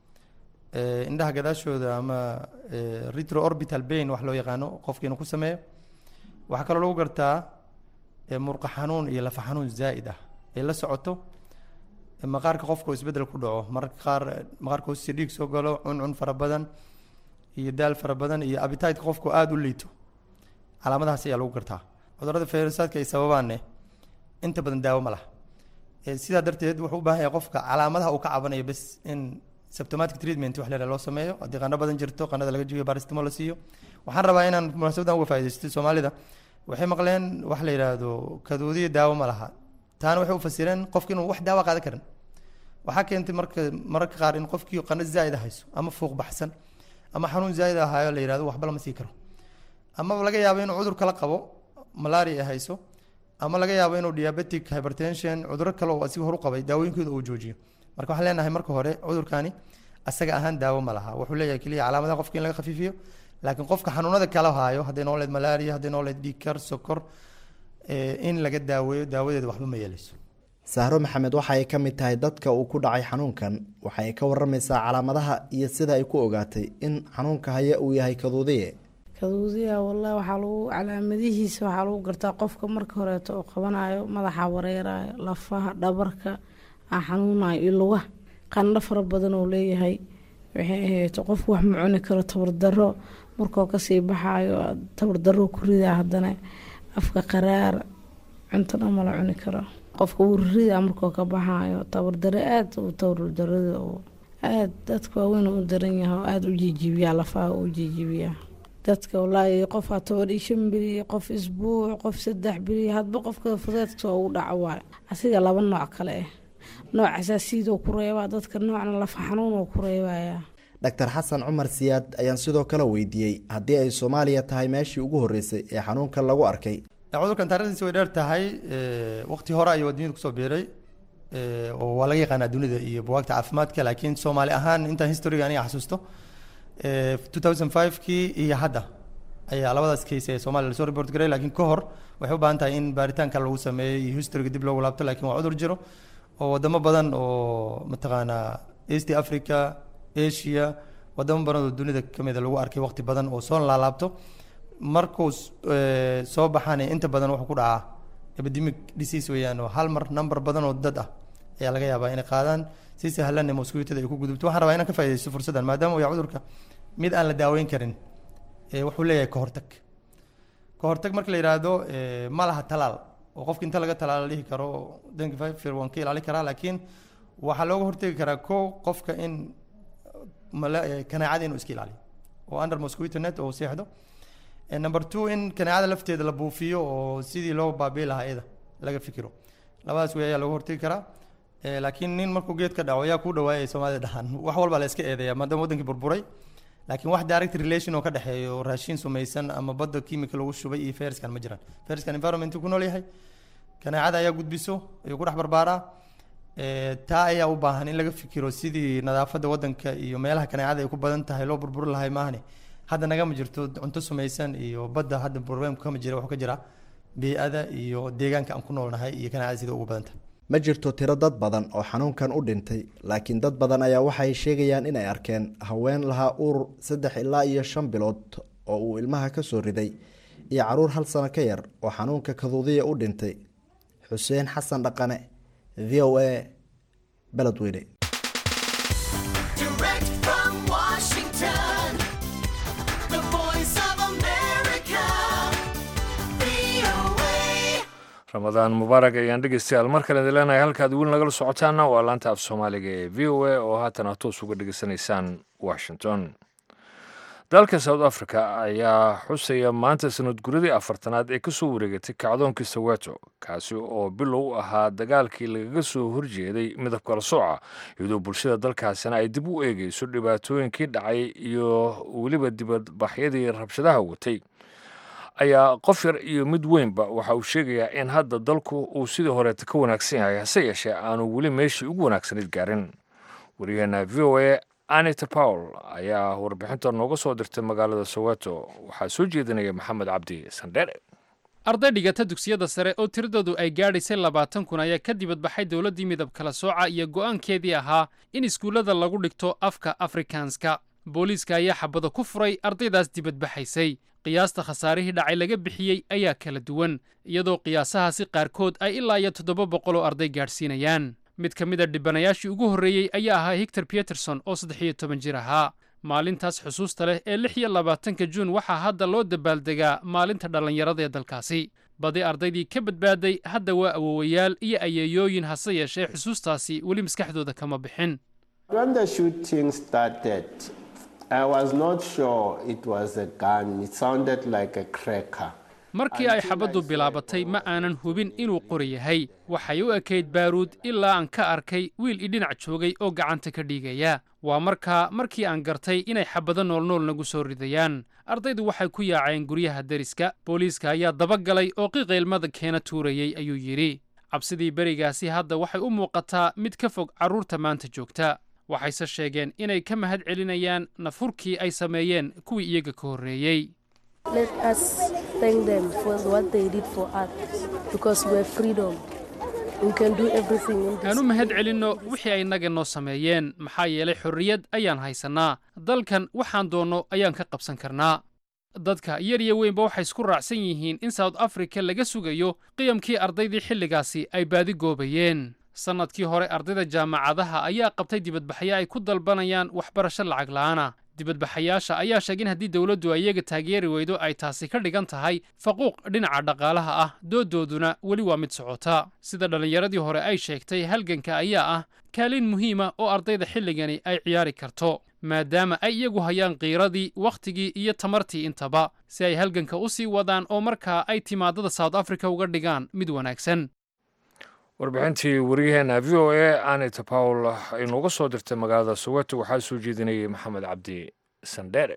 indhaha gadaashooda ama retro orbital bain wax loo yaqaano qofka inuu ku sameeyo waxaa kaloo lagu gartaa murqa xanuun iyo lafa xanuun zaa'id ah ay la socoto maqaarka qofka oo isbeddel ku dhaco mararka qaar maqaarka hoostiisa dhiig soo galo cuncun fara badan iyo daal fara badan iyo abitideka qofku aada u liito calaamadahaas ayaa lagu gartaa cudurrada fayrasaadka ay sababaanne inta badan daawo ma laha sidaa darteed wuxuu u baahan yahay qofka calaamadaha uu ka cabanayo bes in symptomatic treatment wax leedaha loo sameeyo haddii qandho badan jirto qandhada laga jibiyo baristimo la siiyo waxaan rabaa inaan munaasabadan uga faa'iidaysto soomaalida waxay maqleen wax la yidhaahdo kaduudiya daawo ma laha taana waxay u fasireen qofki inuu wax daawo qaadan karin waxaa keentay marka mararka qaar in qofkii qandho zaa'id hayso ama fuuq baxsan ama xanuun zaa'id ahaayo la yidhahdo waxba lama sii karo ama laga yaabo inuu cudur kala qabo malaria ay hayso ama laga yaabo inuu diabetic hypertension cuduro kale oo asiga horu qabay daawooyinkooda uu joojiyo marka waxaan leenahay marka hore cudurkani asaga ahaan daawo ma laha wuxuu leeyahay keliya calaamadaha qofka in laga khafiifiyo laakiin qofka xanuunada kala haayo hadday noo leed malaria hadday noo leed dhiigkar sokor in laga daaweeyo daawadeeda waxba ma yeelayso sahro maxamed waxa ay ka mid tahay dadka uu ku dhacay xanuunkan waxa ay ka waramaysaa calaamadaha iyo sida ay ku ogaatay in xanuunka haya uu yahay kaduudiye kaduudiya wallahi waxaa lagu calaamadihiisa waxaa lagu gartaa qofka marka horeeto oo qabanayo madaxa wareerayo lafaha dhabarka aa xanuunayo iyo lugaha qandho fara badan oo leeyahay waxay ahayd qofku wax ma cuni karo tabardaro markoo kasii baxayo tabardaro ku ridaa haddana afka qaraar cuntona mala cuni karo qofka wuu riridaa markoo ka baxayo tabardaro aada u tabardarada oo aada dadka waaweyn u daran yahay oo aada u jijibiyaa lafaha u jijibiyaa dadka walaahi qofaa toban iyo shan beri qof isbuuc qof saddex beri hadba qofka fudeedka ugu dhaco waayo asiga laba nooc kale ah nooc xasaasiyadoo ku reebaa dadka noocna lafa xanuunoo ku reebaya doctor xasan cumar siyaad ayaan sidoo kale weydiiyey haddii ay soomaaliya tahay meeshii ugu horreysay ee xanuunkan lagu arkay cudurkan taarikhdiisa way dheer tahay waqti hore ayuu adduunyada kusoo biiray oo waa laga yaqaanaa dunida iyo buwaagta caafimaadka laakiin soomaali ahaan intaan historiga aniga xasuusto 2005kii iyo hadda ayaa labadaas case ee soomaaliya lasoo report garay laakiin ka hor waxay u baahan tahay in baaritaanka lagu sameeyo iyo historiga dib loogu laabto laakiin waa cudur jiro oo wadamo badan oo mataqaanaa east africa asia wadamo badan oo dunida kamida lagu arkay waqti badan oo soo laalaabto markuu soo baxaan inta badan wuxuu ku dhacaa epidemic disease weeyaan oo hal mar number badan oo dad ah ayaa laga yaabaa inay qaadaan si sahlanna mosquitada ay ku gudubto waxaan rabaa inaan ka faaidaysto fursaddan maadaama uu yahay cudurka mid aan la daaweyn karin wuxuu leeyahay kahortag kahortag marka la yidhaahdo ma laha talaal oo qofka inta laga talaal la dhihi karo dengue fever waan ka ilaali karaa laakiin waxaa looga hortegi karaa ko qofka in kanaacada inuu iska ilaaliyo oo under mosquito net oo seexdo number two in kanaacada lafteeda la buufiyo oo sidii loo baabi'i lahaa iyada laga fikiro labadaas wey ayaa looga hortegi karaa laakiin nin markuu geed ka dhaco yaa ku dhawaayay soomaalida dhahaan wax walba la iska eedeeya maadaama wadankii burburay laakiin wax direct relation oo ka dhexeeyo raashin sumaysan ama badda chemical lagu shubay iyo fariskan ma jiraan fariskan environment ku nool yahay kanaacada ayaa gudbiso ayuu ku dhex barbaaraa taa ayaa u baahan in laga fikiro sidii nadaafadda wadanka iyo meelaha kanaacada ay ku badan tahay loo burburi lahay maahane hadda nagama jirto cunto sumaysan iyo badda hadda problemku kama jira wuxuu ka jira bey-ada iyo deegaanka aan ku noolnahay iyo kanaacada sida ugu badan tahay ma jirto tiro dad badan oo xanuunkan u dhintay laakiin dad badan ayaa waxay sheegayaan inay arkeen haween lahaa urur saddex ilaa iyo shan bilood oo uu ilmaha ka soo riday iyo caruur hal sano ka yar oo xanuunka kaduudiya u dhintay xuseen xasan dhaqane v o a beledweyne ramadaan mubaarak ayaan dhegeystayaal mar kale idin leenahay halkaad weli nagala socotaana waa laanta af soomaaliga ee v o a oo haatan aad toos uga dhegeysanaysaan washington dalka south africa ayaa xusaya maanta sanad guradii afartanaad ee kasoo wareegatay kacdoonkii soweto kaasi oo bilow u ahaa dagaalkii lagaga soo horjeeday midab kala sooca iyadoo bulshada dalkaasina ay dib u eegeyso dhibaatooyinkii dhacay iyo weliba dibadbaxyadii rabshadaha watay ayaa qof yar iyo mid weynba waxa uu sheegayaa in hadda dalku uu sidii horeeta ka wanaagsan yahay hase yeeshee aanu weli meeshii ugu wanaagsanayd gaarin waryaheena v o a anita powell ayaa warbixinta nooga soo dirtay magaalada soweto waxaa soo jeedinaya maxamed cabdi sandheere arday dhigata dugsiyada sare oo tiradoodu ay gaadhaysay labaatan kun ayaa ka dibadbaxay dowladdii midab kala sooca iyo go'aankeedii ahaa in iskuullada lagu dhigto afka afrikaanska booliiska ayaa xabada ku furay ardaydaas dibadbaxaysay qiyaasta khasaarihii dhacay laga bixiyey ayaa kala duwan iyadoo qiyaasahaasi qaarkood ay ilaa iyo toddoba boqol oo arday gaadhsiinayaan mid ka mid a dhibanayaashii ugu horreeyey ayaa ahaa hictor peterson oo saddex iyo toban jir ahaa maalintaas xusuusta leh ee lix iyo labaatanka juun waxaa hadda loo dabaaldegaa maalinta dhallinyarada ee dalkaasi badi ardaydii ka badbaaday hadda waa awowayaal iyo ayeeyooyin hase yeeshee xusuustaasi weli maskaxdooda kama bixin markii ay xabaddu bilaabatay ma aanan hubin inuu qori yahay waxay u ekayd baaruud ilaa aan ka arkay wiil idhinac joogay oo gacanta ka dhiigaya waa markaa markii aan gartay inay xabado noolnool nagu soo ridayaan ardaydu waxay ku yaaceen guryaha deriska booliiska ayaa dabagalay oo qiqaylmada keena tuurayey ayuu yidhi cabsidii berigaasi hadda waxay u muuqataa mid ka fog carruurta maanta joogta waxayse sheegeen inay ka mahad celinayaan nafhurkii ay sameeyeen kuwii iyaga ka horreeyey aan u mahad celinno wixii ay naga noo sameeyeen maxaa yeelay xorriyad ayaan haysannaa dalkan waxaan doonno ayaan ka qabsan karnaa dadka yar iyo weynba waxay isku raacsan yihiin in south africa laga sugayo qiyamkii ardaydii xilligaasi ay baadi goobayeen sannadkii hore ardayda jaamacadaha ayaa qabtay dibadbaxyo ay ku dalbanayaan waxbarasho lacag la'aana dibadbaxayaasha ayaa sheegay in haddii dowladdu ay iyaga taageeri weydo ay taasi ka dhigan tahay faquuq dhinaca dhaqaalaha ah doodooduna weli waa mid socota sida dhallinyaradii hore ay sheegtay halganka ayaa ah kaalin muhiima oo ardayda xilligani ay ciyaari karto maadaama ay iyagu hayaan qiiradii wakhtigii iyo tamartii intaba si ay halganka u sii wadaan oo markaa ay timaadada south africa uga dhigaan mid wanaagsan warbixintii waryaheena v o a anita pawl ay nooga soo dirtay magaalada soweto waxaa soo jeedinayay maxamed cabdi sandheere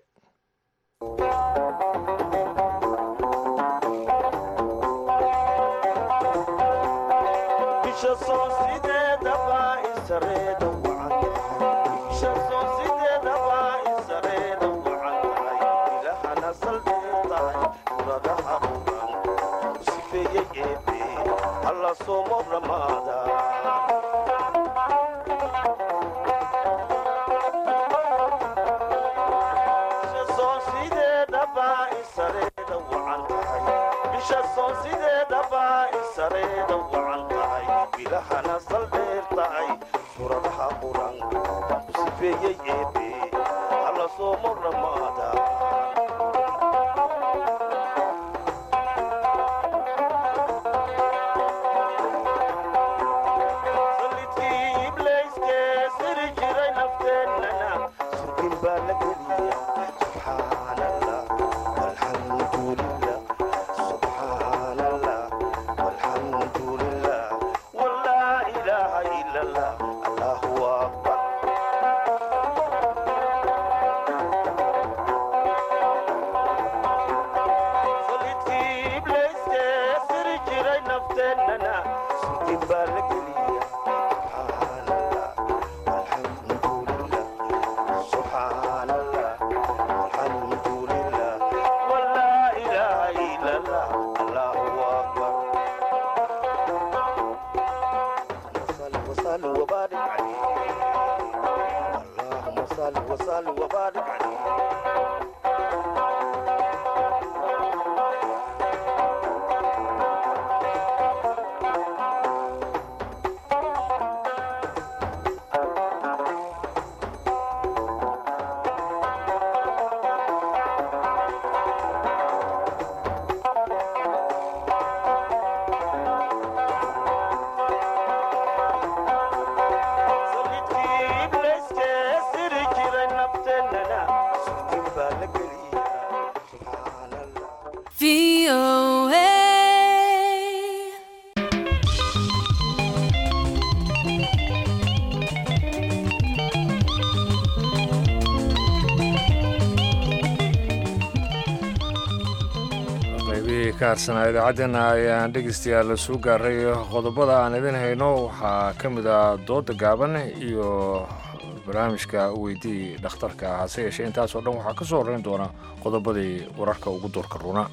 qaybihii ka harsanaa idaacaddeenna ayaan dhegeystayaal soo gaaray qodobada aan idin hayno waxaa ka mid ah dooda gaaban iyo barnaamijka weydii dhakhtarka hase yeeshee intaasoo dhan waxaa ka soo horreyn doona qodobadii wararka ugu doorka runa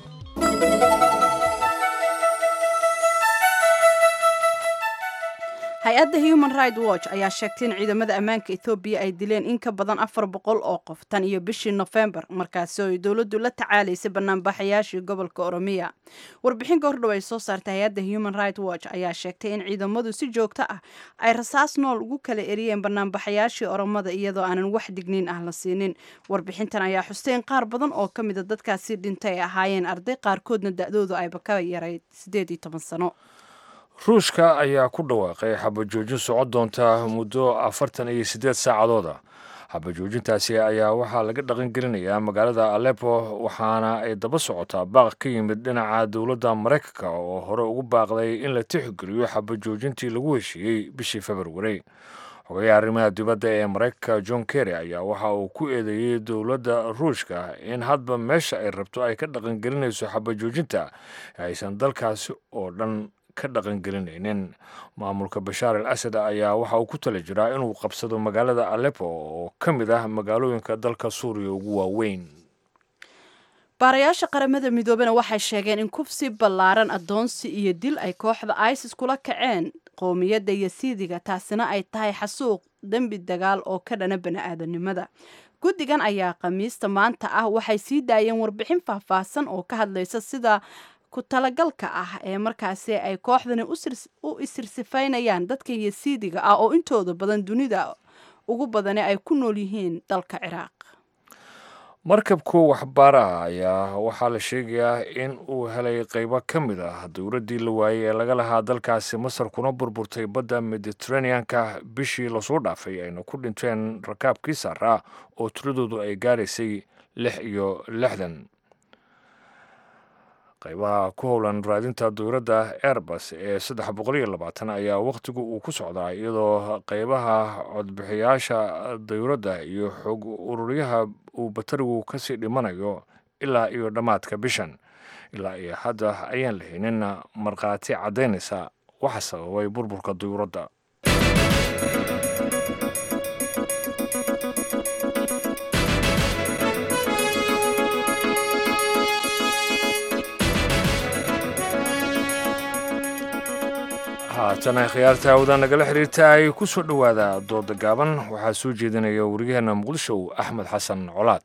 hay-adda human right watch ayaa sheegtay in ciidamada ammaanka ethoobiya ay dileen in ka badan afar boqol oo qof tan iyo bishii nofembar markaasi oo ay dowladdu la tacaalaysay banaanbaxayaashii gobolka oromiya warbixin goordhow ay soo saartay hay-adda human right watch ayaa sheegtay in ciidamadu si joogto ah ay rasaas nool ugu kala eriyeen banaanbaxayaashii oromada iyadoo aanan wax digniin ah la siinin warbixintan ayaa xusteen qaar badan oo ka mida dadkaasi dhintay ay ahaayeen arday qaarkoodna da-doodu ayba ka yarayd siddeed iyo toban sano ruushka ayaa ku dhawaaqay xabajoojin socon doonta muddo afartan iyo siddeed saacadooda xabajoojintaasi ayaa waxaa laga dhaqangelinayaa magaalada alepo waxaana ay daba socotaa baaq ka yimid dhinaca dowladda maraykanka oo hore ugu baaqday in la tixgeliyo xabajoojintii lagu heshiiyey bishii februari xogayaha arrimaha dibadda ee maraykanka john kerry ayaa waxa uu ku eedeeyey dowladda ruushka in hadba meesha ay rabto ay ka dhaqangelinayso xabajoojinta aysan dalkaasi oo dhan ka dhaqangelinaynin maamulka bashaar al asad ayaa waxa uu ku tala jiraa inuu qabsado magaalada alepo oo ka mid ah magaalooyinka dalka suuriya ugu waaweyn baarayaasha qaramada midoobena waxay sheegeen in kufsi ballaaran addoonsi iyo dil ay kooxda isis kula kaceen qowmiyadda yasiidiga taasina ay tahay xasuuq dembi dagaal oo ka dhana bani-aadanimada guddigan ayaa khamiista maanta ah waxay sii daayeen warbixin faahfaahsan oo ka hadlaysa sida ku talagalka ah ee markaasi ay kooxdani u isirsifaynayaan dadka yasiidiga ah oo intooda badan dunida ugu badani ay ku nool yihiin dalka ciraaq markabku waxbaaraha ayaa waxaa la sheegayaa in uu helay qaybo ka mid ah dowladdii la waayey ee laga lahaa dalkaasi masar kuna burburtay badda mediteraneanka bishii lasoo dhaafay ayna ku dhinteen rakaabkii saaraa oo tiradoodu ay gaaraysay lix iyo lixdan qaybaha ku howlan raadinta dowladda airbus ee saddex boqol iyo labaatan ayaa wakhtigu uu ku socdaa iyadoo qaybaha codbixiyaasha dowladda iyo xog ururyaha uu batarigu kasii dhimanayo ilaa iyo dhammaadka bishan ilaa iyo hadda ayaan lahaynin markhaati caddaynaysa waxa sababay burburka dowladda haatana khiyaarta hawada nagala xiriirta ay ku soo dhowaada dooda gaaban waxaa soo jeedinaya wariyaheenna muqdisho axmed xasan colaad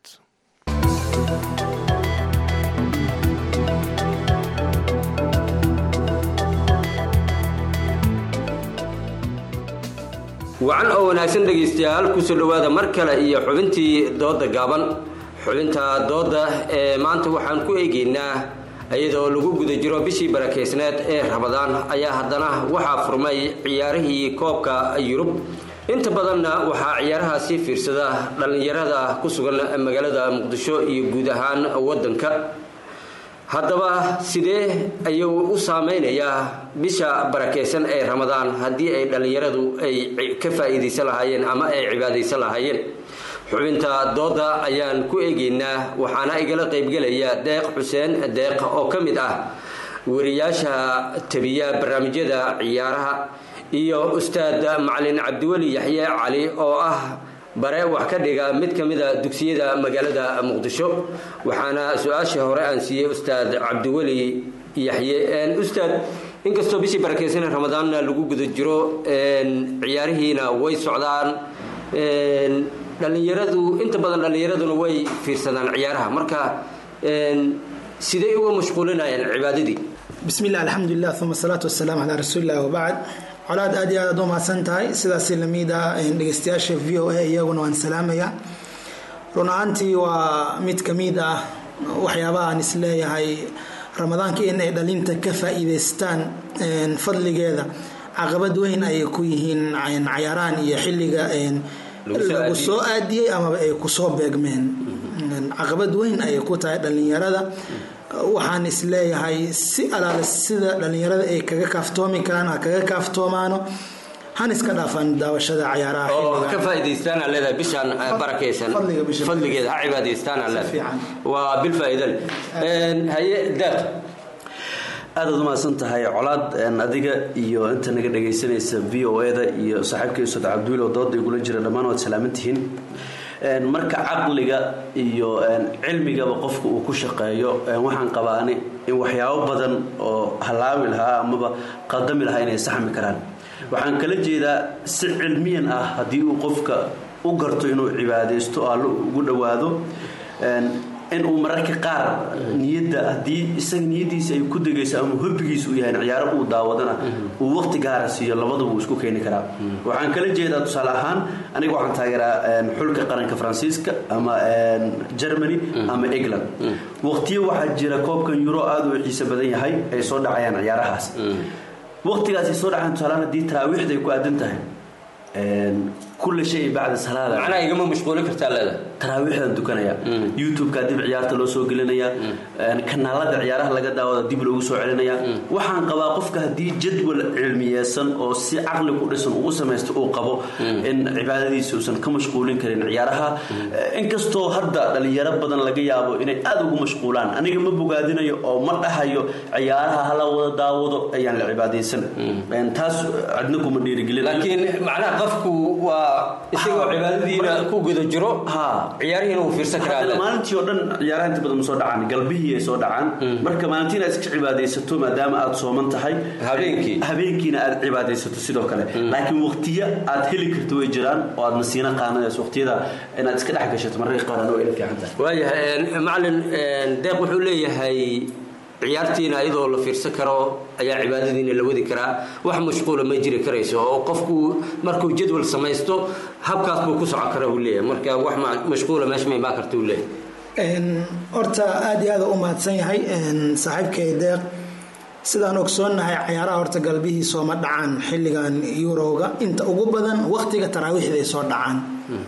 wacan oo wanaagsan dhegaystayaal kusoo dhowaada mar kale iyo xubintii dooda gaaban xubinta dooda ee maanta waxaan ku eegaynaa iyadoo lagu guda jiro bishii barakeysneed ee rabadaan ayaa haddana waxaa furmay ciyaarihii koobka yurub inta badanna waxaa ciyaarahaasi fiirsada dhallinyarada ku sugan magaalada muqdisho iyo guud ahaan waddanka haddaba sidee ayuu u saameynayaa bisha barakeysan ee ramadaan haddii ay dhallinyaradu ay ka faa'iidaysan lahaayeen ama ay cibaadaysan lahaayeen xubinta dooda ayaan ku eegaynaa waxaana igala qaybgelaya deeq xuseen deeq oo ka mid ah wariyaasha tabiya barnaamijyada ciyaaraha iyo ustaad macalin cabdiweli yaxye cali oo ah bare wax ka dhiga mid ka mida dugsiyada magaalada muqdisho waxaana su-aashii hore aan siiyey ustaad cabdiweli yaxye ustaad inkastoo bishii barakeysan ramadaanna lagu guda jiro ciyaarihiina way socdaan dhallinyaradu inta badan dhallinyaraduna way fiirsadaan ciyaaraha marka sidee uga mashquulinayaan cibaadadii bismi illah alxamdulilah uma asalaatu wasalaamu calaa rasuulilah wabacd colaad aad iyo aad aad u mahadsan tahay sidaasi lamid ah dhegeystayaasha v o a iyaguna waan salaamaya run ahaantii waa mid ka mid ah waxyaabaha aan isleeyahay ramadaanka in ay dhalinta ka faa'iidaystaan fadligeeda caqabad weyn ayay ku yihiin cayaarahan iyo xilliga lagu soo aadiyey amaba ay kusoo beegmeen caqabad weyn ayay ku tahay dhallinyarada waxaan isleeyahay si alaale sida dhalinyarada ay kaga kaaftoomi karaan ha kaga kaaftoomaano han iska dhaafaan daawashada cayaaraha oo xilligan. ka faa'iidaystaan aa leedahay bishaan eh, barakaysan fadligeeda ha cibaadaystaan aa leedahay waa bil faa'iido leh Een, haye daaq aad aad umahadsan tahay colaad een, adiga iyo inta naga dhagaysanaysa v o e da iyo saaxiibka ustad cabduul oo dooda igula jira dhammaan waad salaaman tihiin Een, marka caqliga iyo een, cilmigaba qofka uu ku shaqeeyo een, waxaan qabaani in waxyaabo badan oo halaawi lahaa amaba qaldami lahaa inay saxmi karaan waxaan kala jeedaa si cilmiyan ah haddii uu qofka u garto inuu cibaadaysto oo allo ugu dhowaado een, in uu mararka qaar niyadda haddii isaga niyadiisa ay ku degayso ama hobbigiisa uu yahay ciyaaro uu daawadana uu waqti gaara siiyo labadaba uu isku keeni karaa waxaan kala jeedaa tusaale ahaan aniga waxaan taageeraa een, xulka qaranka faransiiska ama een, germany ama england waqtiyo waxaa jira koobkan euro aada u xiiso badan yahay ay soo dhacayaan ciyaarahaas waqtigaas ay soo dhacayaan tusaale ahaan haddii taraawiixda ay ku aadan tahay een, kulla shay bacda salaada macnaha igama mashquulin kartaa leedahay taraawiixdan dukanaya youtube-ka dib ciyaarta loo soo gelinaya een, kanaalada ciyaaraha laga daawada dib loogu soo celinaya waxaan qabaa qofka haddii jadwal cilmiyeysan oo si caqli ku dhisan uu u samaysto uu qabo in cibaadadiisa uusan ka mashquulin karin ciyaaraha Eh, inkastoo hadda dhalinyaro badan laga yaabo inay aada ugu mashquulaan aniga ma bogaadinayo oo ma dhahayo ciyaaraha hala wada daawado ayaan la cibaadaysan Een, taas cidna kuma dhiirigelin laakiin macnaha qofku waa isagoo cibaadadiina ku guda jiro ciyaarihiina uu fiirsan karaa Hadda maalintii oo dhan ciyaaraha inta badan ma soo dhacaan galbihii ay soo dhacaan marka maalintii inaad iska cibaadaysato maadaama aad sooman tahay habeenkii habeenkiina aad cibaadaysato sidoo kale laakiin waqtiyo aad heli karto way jiraan oo aad nasiino qaanadays waqtiyada inaad iska dhex gashato mararka qaar anoo ila fiican tahay waayahay een, macalin een, deeq wuxuu leeyahay ciyaartiina iyadoo la fiirsan karo ayaa cibaadadiina la wadi karaa wax mashquula ma jiri karayso oo qofku markuu jadwal samaysto habkaas buu ku socon kara uu leeyahay marka wax ma- mashquula meesha ma imaan karta uu leeyahay Een, horta aad iyo aad u mahadsan yahay een, saaxiibkay deeq sidaan ogsoonnahay cayaaraha horta galbihii sooma dhacaan xilligan eurowga inta ugu badan waqtiga taraawiixday soo dhacaan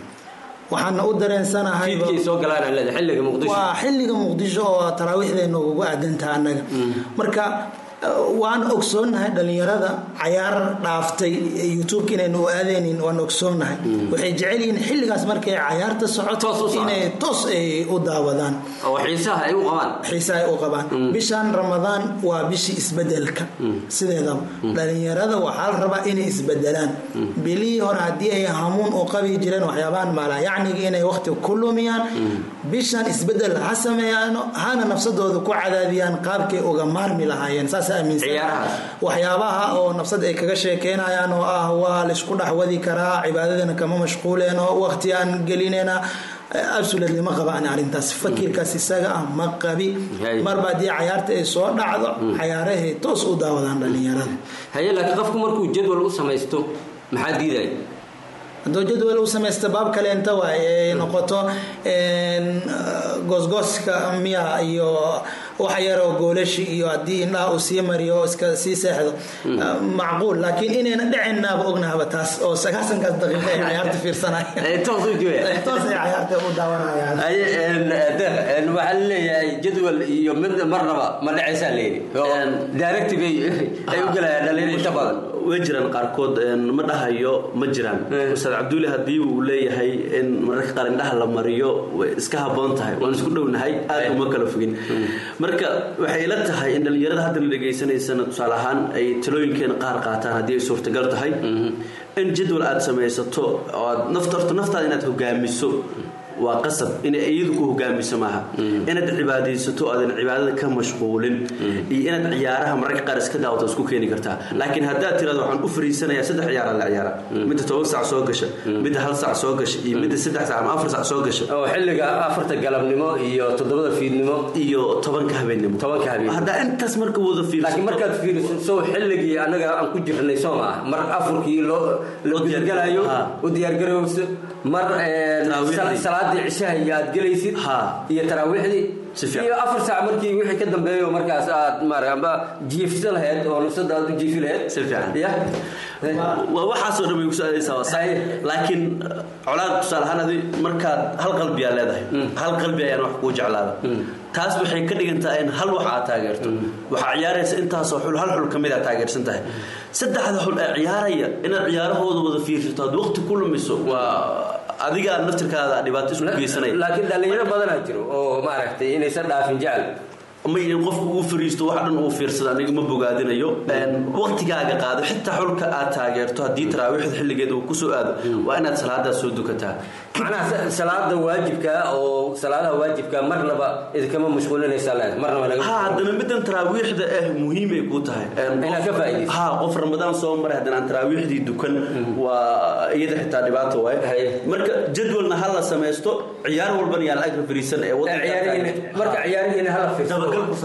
waxaana u dareensanahay fiidkii soo galaan leedahay xilliga muqdisho waa xilliga muqdisho oo taraawiixdeena ugu aadantaha annaga marka eh, waan ogsoonnahay dhalinyarada cayaar dhaaftay eh, youtubeka inaynu u aadaynin waan ogsoonnahay waxay jecel yihiin xilligaas markay cayaarta socoto inay toos ay u daawadaan oo xiisaha ay u qabaan xiisaha ay u qabaan bishan ramadaan waa bishii isbedelka sideedaba dhalinyarada waxaa la rabaa inay isbedelaan bilihii hore haddii ay hamuun u qabi jireen waxyaabahan maalayacniga inay waqti ku lumiyaan bishan isbedel ha sameeyaano hana nafsadooda ku cadaadiyaan qaabkay uga maarmi lahaayeen saas aaminsan waxyaabaha oo nafsad ay kaga sheekeynayaan oo ah waa laysku dhex wadi karaa cibaadadana kama mashquuleen oo waqti aan gelinayna absolutely ma qabaan arrintaas fakirkaas isaga ah ma qabi marba haddii cayaarta ay soo dhacdo cayaarahay toos u daawadaan dhalinyarada haye laakiin qofku markuu jadwal u samaysto maxaa diidaya hadduu jadwal u samaysta baab kale inta waay ay noqoto een, goosgooska miya iyo wax yaroo goolashi iyo haddii indhaha uu sii mariyo oo iska sii seexdo macquul laakiin inayna dhicinnaaba ognahaba taas oo sagaasankaas daqiiqo ay cayaarta fiirsanayaan toos u jooya toos ay cayaarta u daawanayaan haye een, deeq een, waxaa la leeyahay jadwal iyo mid marnaba ma dhacaysaa leeyahay oo directive ay ay u galayaan dhalinyaro inta badan way jiraan qaarkood een, ma dhahayo ma jiraan ustaad cabduuli haddii uu leeyahay in mararka qaar indhaha la mariyo way iska habboon tahay waan isku dhownahay aad uma kala fogin marka waxay ila tahay in dhalinyarada hadda la dhegaysanaysana tusaale ahaan ay talooyinkeena qaar qaataan haddii ay suurtagal tahay in jadwal aad samaysato oo aad nafta horta naftaada inaad hogaamiso waa qasab inay iyadu ku hogaamiso maaha inaad cibaadaysato aadan cibaadada ka mashquulin iyo inaad ciyaaraha mararka qaar iska daawato isku keeni kartaa laakiin haddaad tirado waxaan u fariisanayaa saddex ciyaara la ciyaara midda toban sac soo gasha midda hal sac soo gasha iyo midda saddex sac ama afar sac soo gasha oo xilliga afarta galabnimo iyo toddobada fiidnimo iyo tobanka habeennimo tobanka habeen haddaa intaas marka wada fiirsato laakiin markaad fiiriso sow xilligii annaga aan ku jirnay soo maa mar afurkii loo loo diyaargalayo u diyaargarowso mar een, Taraawiixdii. sala- salaadii cishaha iyo aad gelaysid iyo taraawiixdii iyo afar saac markii wixii ka dambeeyo markaas aad maara amba jiifsan lahayd oo nafsada aad u jiifi lahayd si fiican ya waa waxaasoo dhan bay ku socdaysaa waa sax laakiin colaad tusaale ahaan adi markaad hal qalbi aa leedahay hal qalbi ayaan wax kuu jeclaada taas waxay ka dhigantaa in hal wax aad taageerto waxaa ciyaaraysa intaasoo xul hal xul ka mid aad taageersan tahay saddexda xul ee ciyaaraya inaad ciyaarahooda wada fiirsato aad waqti ku lumiso waa adiga naftirkaada dhibaato isku geysanaya laakiin dhalinyaro badanaa jiro oo maaragtay inaysan dhaafin jecel may in qofku uu fariisto wax dhan uu fiirsada aniga ma bogaadinayo waqtigaaga qaado xitaa xulka aad taageerto haddii taraawiixda xilligeeda uu kusoo aado waa inaad salaadaas soo dukataa macnaha salaada waajibka oo salaadaha waajibka marnaba idinkama mashquulinaysaa leed marnaba laga ha haddana middan taraawiixda eh muhiim ay kuu tahay inaad ka faa'iidayso ha qof ramadaan soo maray haddana aan taraawiixdii dukan waa iyada xitaa dhibaato waaye marka jadwalna ha la samaysto ciyaar walbana yaa la-ag fariisan ee marka ciyaarihiina hala fiirso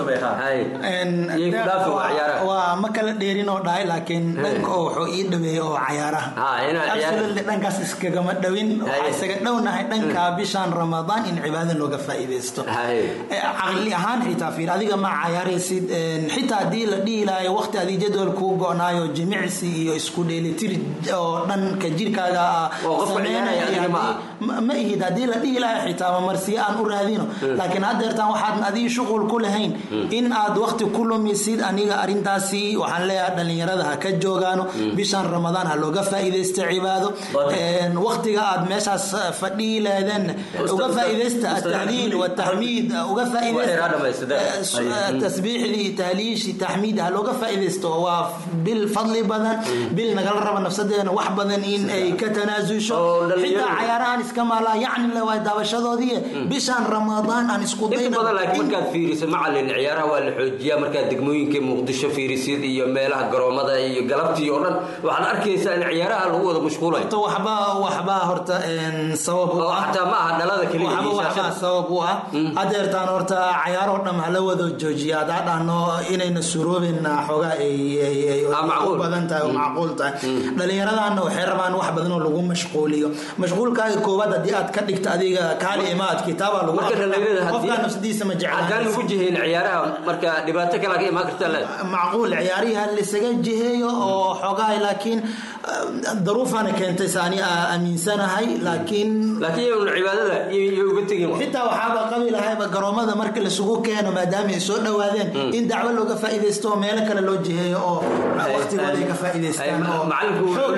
waa ma kala dheerin oo dhahay laakiin dhanka oo wuxuu ii dhaweeyey oo cayaaraha dhankaas iskagama dhowin waxaa isaga dhownahay dhanka bishan ramadaan in cibaado looga faa'iidaysto caqli ahaan xitaa fiir adiga ma cayaaraysid xitaa haddii la dhihi lahayo waqti adii jadwal kuu go-naayo jimicsi iyo isku dheelitir oo dhanka jirkaaga sameynaya ma ihid haddii la dhihi lahayo xitaa mamarsiye aan u raadino laakiin haddeertaan waxaad adii shuqul ku lahayn in aad waqti ku lumisid aniga arintaasi waxaan leeyahay dhalinyarada ha ka joogaano bishan ramadaan ha looga faa'iidaysta cibaado waqtiga aad meeshaas fadhihi leedeen uga faa'iidaysta atahliil wataxmiid uga faa'iidaysta tasbiixdii tahliishi taxmiid ha looga faa'iidaysto waa bil fadli badan bil nagala raba nafsadeena wax badan in ay ka tanaasusho xitaa cayaarahan iska maalaa yacni le waa daabashadoodii bishan ramadaan aan isku dayna markaad fiirisid macalin ciyaaraha waa la xoojiyaa markaad degmooyinka muqdisho fiirisid iyo meelaha garoomada iyo galabtii oo dhan waxaad arkaysaa in ciyaaraha lagu wada mashquulayo waxba waxba horta sabab u ah xataa ma aha dhalada keliya waxba waxba sabab u ah hadeertaan horta cayaaroo dham hala wada joojiya hadaa dhahno inayna suroobeyna xoogaa ay u badan tahay oo macquul tahay dhallinyaradaana waxay rabaan wax badan oo lagu mashquuliyo mashquulkaaga koowaad haddii aad ka dhigto adiga kaali imaad kitaaba lagu qofkaa nafsadiisa ma jecla haddaan lagu jihayn ciyaaraha marka dhibaato kale ka imaan karta le macquul ciyaarihi ha laisaga jiheeyo oo xoogaha laakiin daruufana keentay saani aaminsanahay laakiin laakiin iyaguna cibaadada iyo uga tegin xitaa waxaaba qabi lahayba garoomada marka lasugu keeno maadaama ay soo dhawaadeen in dacwo looga faa'iidaysto oo meelo kale loo jiheeyo oo waqtigooda ay ka faa'iidaystaan oo macalinku wuxuu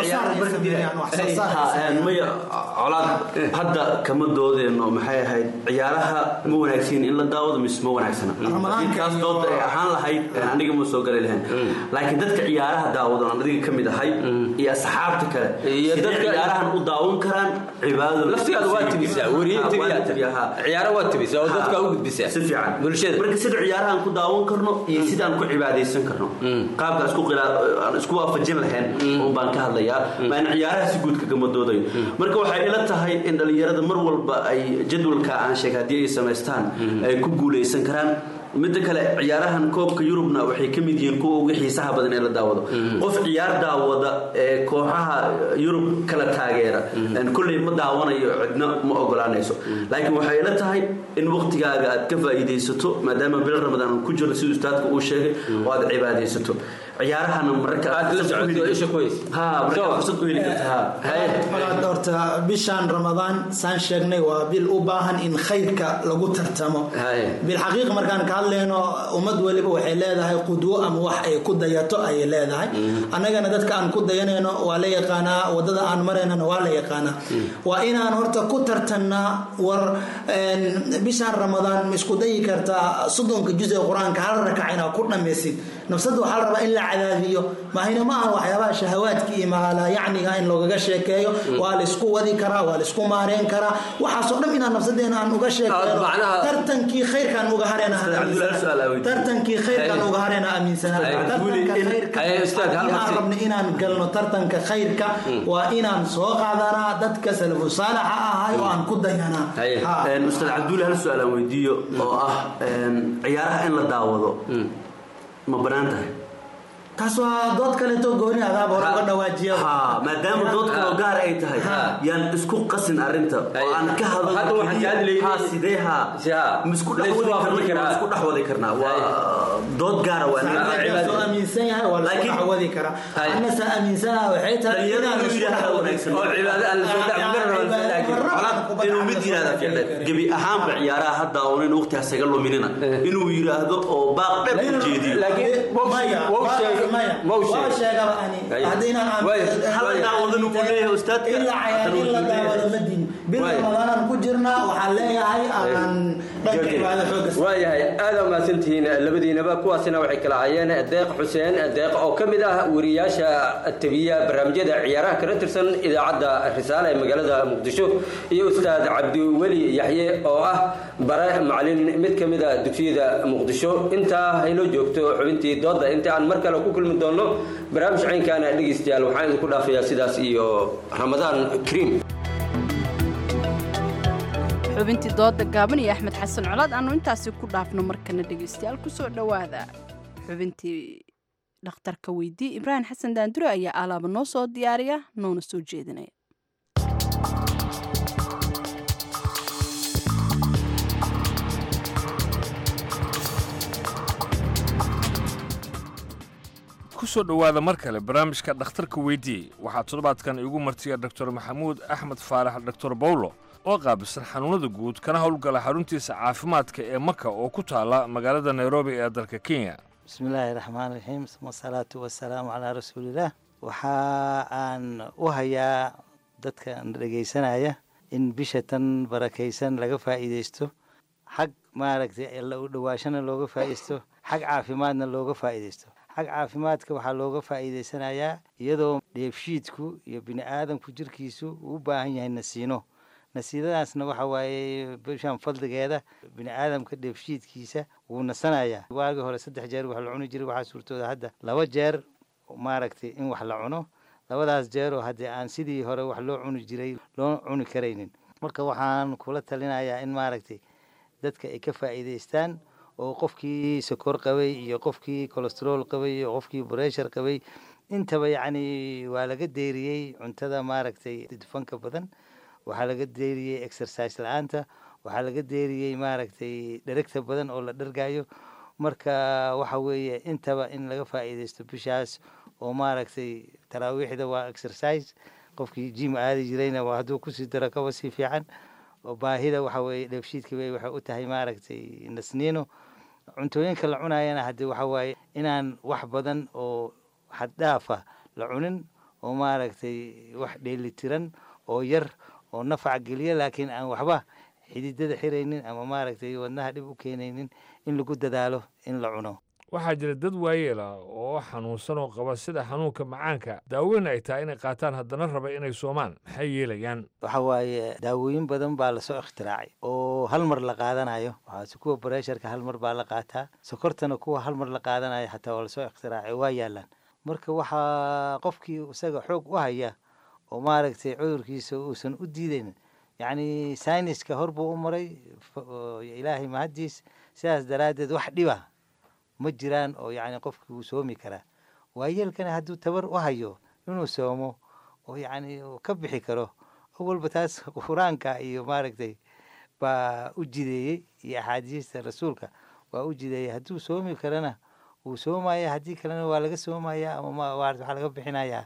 leeyahay maya colaad hadda kama doodeenno maxay ahayd ciyaaraha ma wanaagsan in la daawado mise ma wanaagsana kaas dooda ay ahaan lahayd aniga ma soo gali lahayn laakiin dadka ciyaaraha daawado aan adiga ka mid ahay iyo asxaabta kale iyo dadka ciyaarahan u daawan karaan cibaadada laftigaada waa tibisaa weriye tibiyaa ciyaara waa tibisaa oo dadka u gudbisaa si fiican bulshada marka sida ciyaarahan ku daawan karno iyo sidaan ku cibaadaysan karno qaabka isku aan isku waafajin lahayn un baan ka hadlayaa maa in ciyaaraha si guud kagama doodayo marka waxay ila tahay in dhalinyarada mar walba ay jadwalka aan sheegay haddii ay samaystaan ay ku guulaysan karaan midda kale ciyaarahan koobka yurubna waxay ka mid yihiin kuwa uga xiisaha badan ee la daawado qof ciyaar daawada ee kooxaha yurub kala taageera kolley ma daawanayo cidna ma ogolaanayso laakiin waxay ila tahay in waqtigaaga aad ka faa'iidaysato maadaama bil ramadaan ku jiro siduu ustaadka uu sheegay oo aad cibaadaysato ciyaarahana mararka aad la socoto isha kuhays ha marka fursad u heli karta horta bishan ramadaan saan sheegnay waa bil u baahan in khayrka lagu tartamo bilxaqiiq markaan ka hadlayno ummad weliba waxay leedahay qudwo ama wax ay ku dayato ayay leedahay annagana dadka aan ku dayanayno waa la yaqaanaa wadada aan maraynana waa la yaqaanaa waa inaan horta ku tartannaa war bishan ramadaan ma isku dayi kartaa soddonka juz ee qur-aanka hal rakac inaad ku dhammaysid nafsadda waxaa la rabaa in la cadaadiyo mahayna ma aha waxyaabaha shahawaadka iyo maala yacniga in loogaga sheekeeyo waa la isku wadi karaa waa la isku maareen karaa waxaasoo dhan inaan nafsadeena aan uga sheekeeno tartankii khayrkaan uga harena tartankii khayrkaan uga harena aaminsanaa tartanka khayrka aan rabna inaan galno tartanka khayrka waa inaan soo qaadanaa dadka salafu saalaxa ahay oo aan ku dayanaa ustaad cabdulle hal su-aal aan weydiiyo oo ah ciyaaraha in la daawado ma banaan tahay taas waa dood kaleeto gooni adaab hore uga dhawaajiya ha maadaama dood kaloo gaar ay tahay yaan isku qasin arrinta oo aan ka hadalno keliya ha sidee ha misku dhexwadi karna isku dhexwadi karnaa waa dood gaara waa soo aaminsan yahay waa lagu dhexwadi karaa annasa aaminsanaha waxay tahay dhalinyarada inuu yidhaahda wanaagsan oo cibaado aan lasoo dhexmarin inuu mid yidhahda ficlan gebi ahaanba ciyaaraha hadda oo in waqti hasaga luminina inuu yidhaahdo oo baaq dhab u jeediyo waayahay aada mahadsantihiin labadiinaba kuwaasina waxay kala hayeen deeq xuseen deeq oo ka mid ah wariyaasha tabiya barnaamijyada ciyaaraha kala tirsan idaacadda risaale ee magaalada muqdisho iyo ustaad cabdiweli yaxye oo ah bare macalin mid ka mid a dugsiyada muqdisho intaa haynoo joogto xubintii dooda inta aan mar kale ku kulmi doonno barnaamij caynkaana dhegeystayaal waxaan idinku dhaafayaa sidaas iyo ramadaan kariim xubintii dooda gaaban iyo axmed xasan colaad aanu intaasi ku dhaafno markana dhegeystayaal kusoo dhowaada xubintii dhakhtarka weydii ibraahim xasan daandure ayaa alaaba noo soo diyaariya noona soo jeedinaya kusoo dhowaada mar kale barnaamijka dhakhtarka weydii waxaa toddobaadkan iigu martiya doctor maxamuud axmed faarax doctor bawlo oo qaabilsan xanuunada guud kana howlgala xaruntiisa caafimaadka ee maka oo ku taala magaalada nairobi ee dalka kenya bismillaahi raxmaan raxiim wasalaatu wasalaamu calaa rasuulillaah waxa aan u hayaa dadka dhegaysanaya in bisha tan barakaysan laga faa'iidaysto xag maaragtay alla u dhowaashana looga faa'iidaysto xag caafimaadna looga faa'iidaysto xag caafimaadka waxaa looga faa'iidaysanayaa iyadoo dheefshiidku iyo bini aadamku jirkiisu uu u baahan yahay nasiino nasiidadaasna waxa waaye bishan fadligeeda bini aadamka dheefshiidkiisa wuu nasanayaa waagii hore saddex jeer wax la cuni jiray waxaa suurtooda hadda laba jeer maaragtay in wax la cuno labadaas jeeroo haddii aan sidii hore wax loo cuni jiray loo cuni karaynin marka waxaan kula talinayaa in maaragtay dadka ay ka faa'iidaystaan oo qofkii sokor qabay iyo qofkii colestrool qabay iyo qofkii breshar qabay intaba yacni waa laga deeriyey cuntada maaragtay dufanka badan waxaa laga deeriyey exercise la-aanta waxaa laga deeriyey maaragtay dheregta badan oo la dhargayo marka waxa weeye intaba in laga faa'iidaysto bishaas oo maaragtay taraawiixda waa exercise qofkii jim aadi jirayna waa hadduu kusii daro kaba sii fiican oo baahida waxa weeye dheefshiidka bay waxay u tahay maaragtay nasniino cuntooyinka la cunayana haddii waxa waaye inaan wax badan oo xaddhaafa la cunin oo maaragtay wax dheelitiran oo yar oo nafac geliya laakiin aan waxba xididada xiraynin ama maaragtay wadnaha dhib u keenaynin in lagu dadaalo in la cuno waxaa jira dad waayeela oo xanuunsan oo qaba sida xanuunka macaanka daaweyn ay tahay inay qaataan haddana raba inay soomaan maxay yeelayaan waxa waaye daawooyin badan baa lasoo ikhtiraacay oo hal mar la qaadanayo waxaase kuwa bareesharka hal mar baa la qaataa sokortana kuwa hal mar la qaadanayo xataa waa lasoo ikhtiraacay waa yaalaan marka waxaa qofkii isaga xoog u haya oo maaragtay cudurkiisa uusan u diidaynin yacni sayniska hor buu u maray ilaahay mahaddiis sidaas daraaddeed wax dhiba ma jiraan oo yacni qofkii wuu soomi karaa waayeelkana hadduu tabar u hayo inuu soomo oo yacni ka bixi karo awalba taas qur-aanka iyo maaragtay baa u jideeyey iyo axaadiista rasuulka waa u jideeyey hadduu soomi karana wuu soomaya haddii kalena waa laga soomaya ama waxaa laga bixinayaa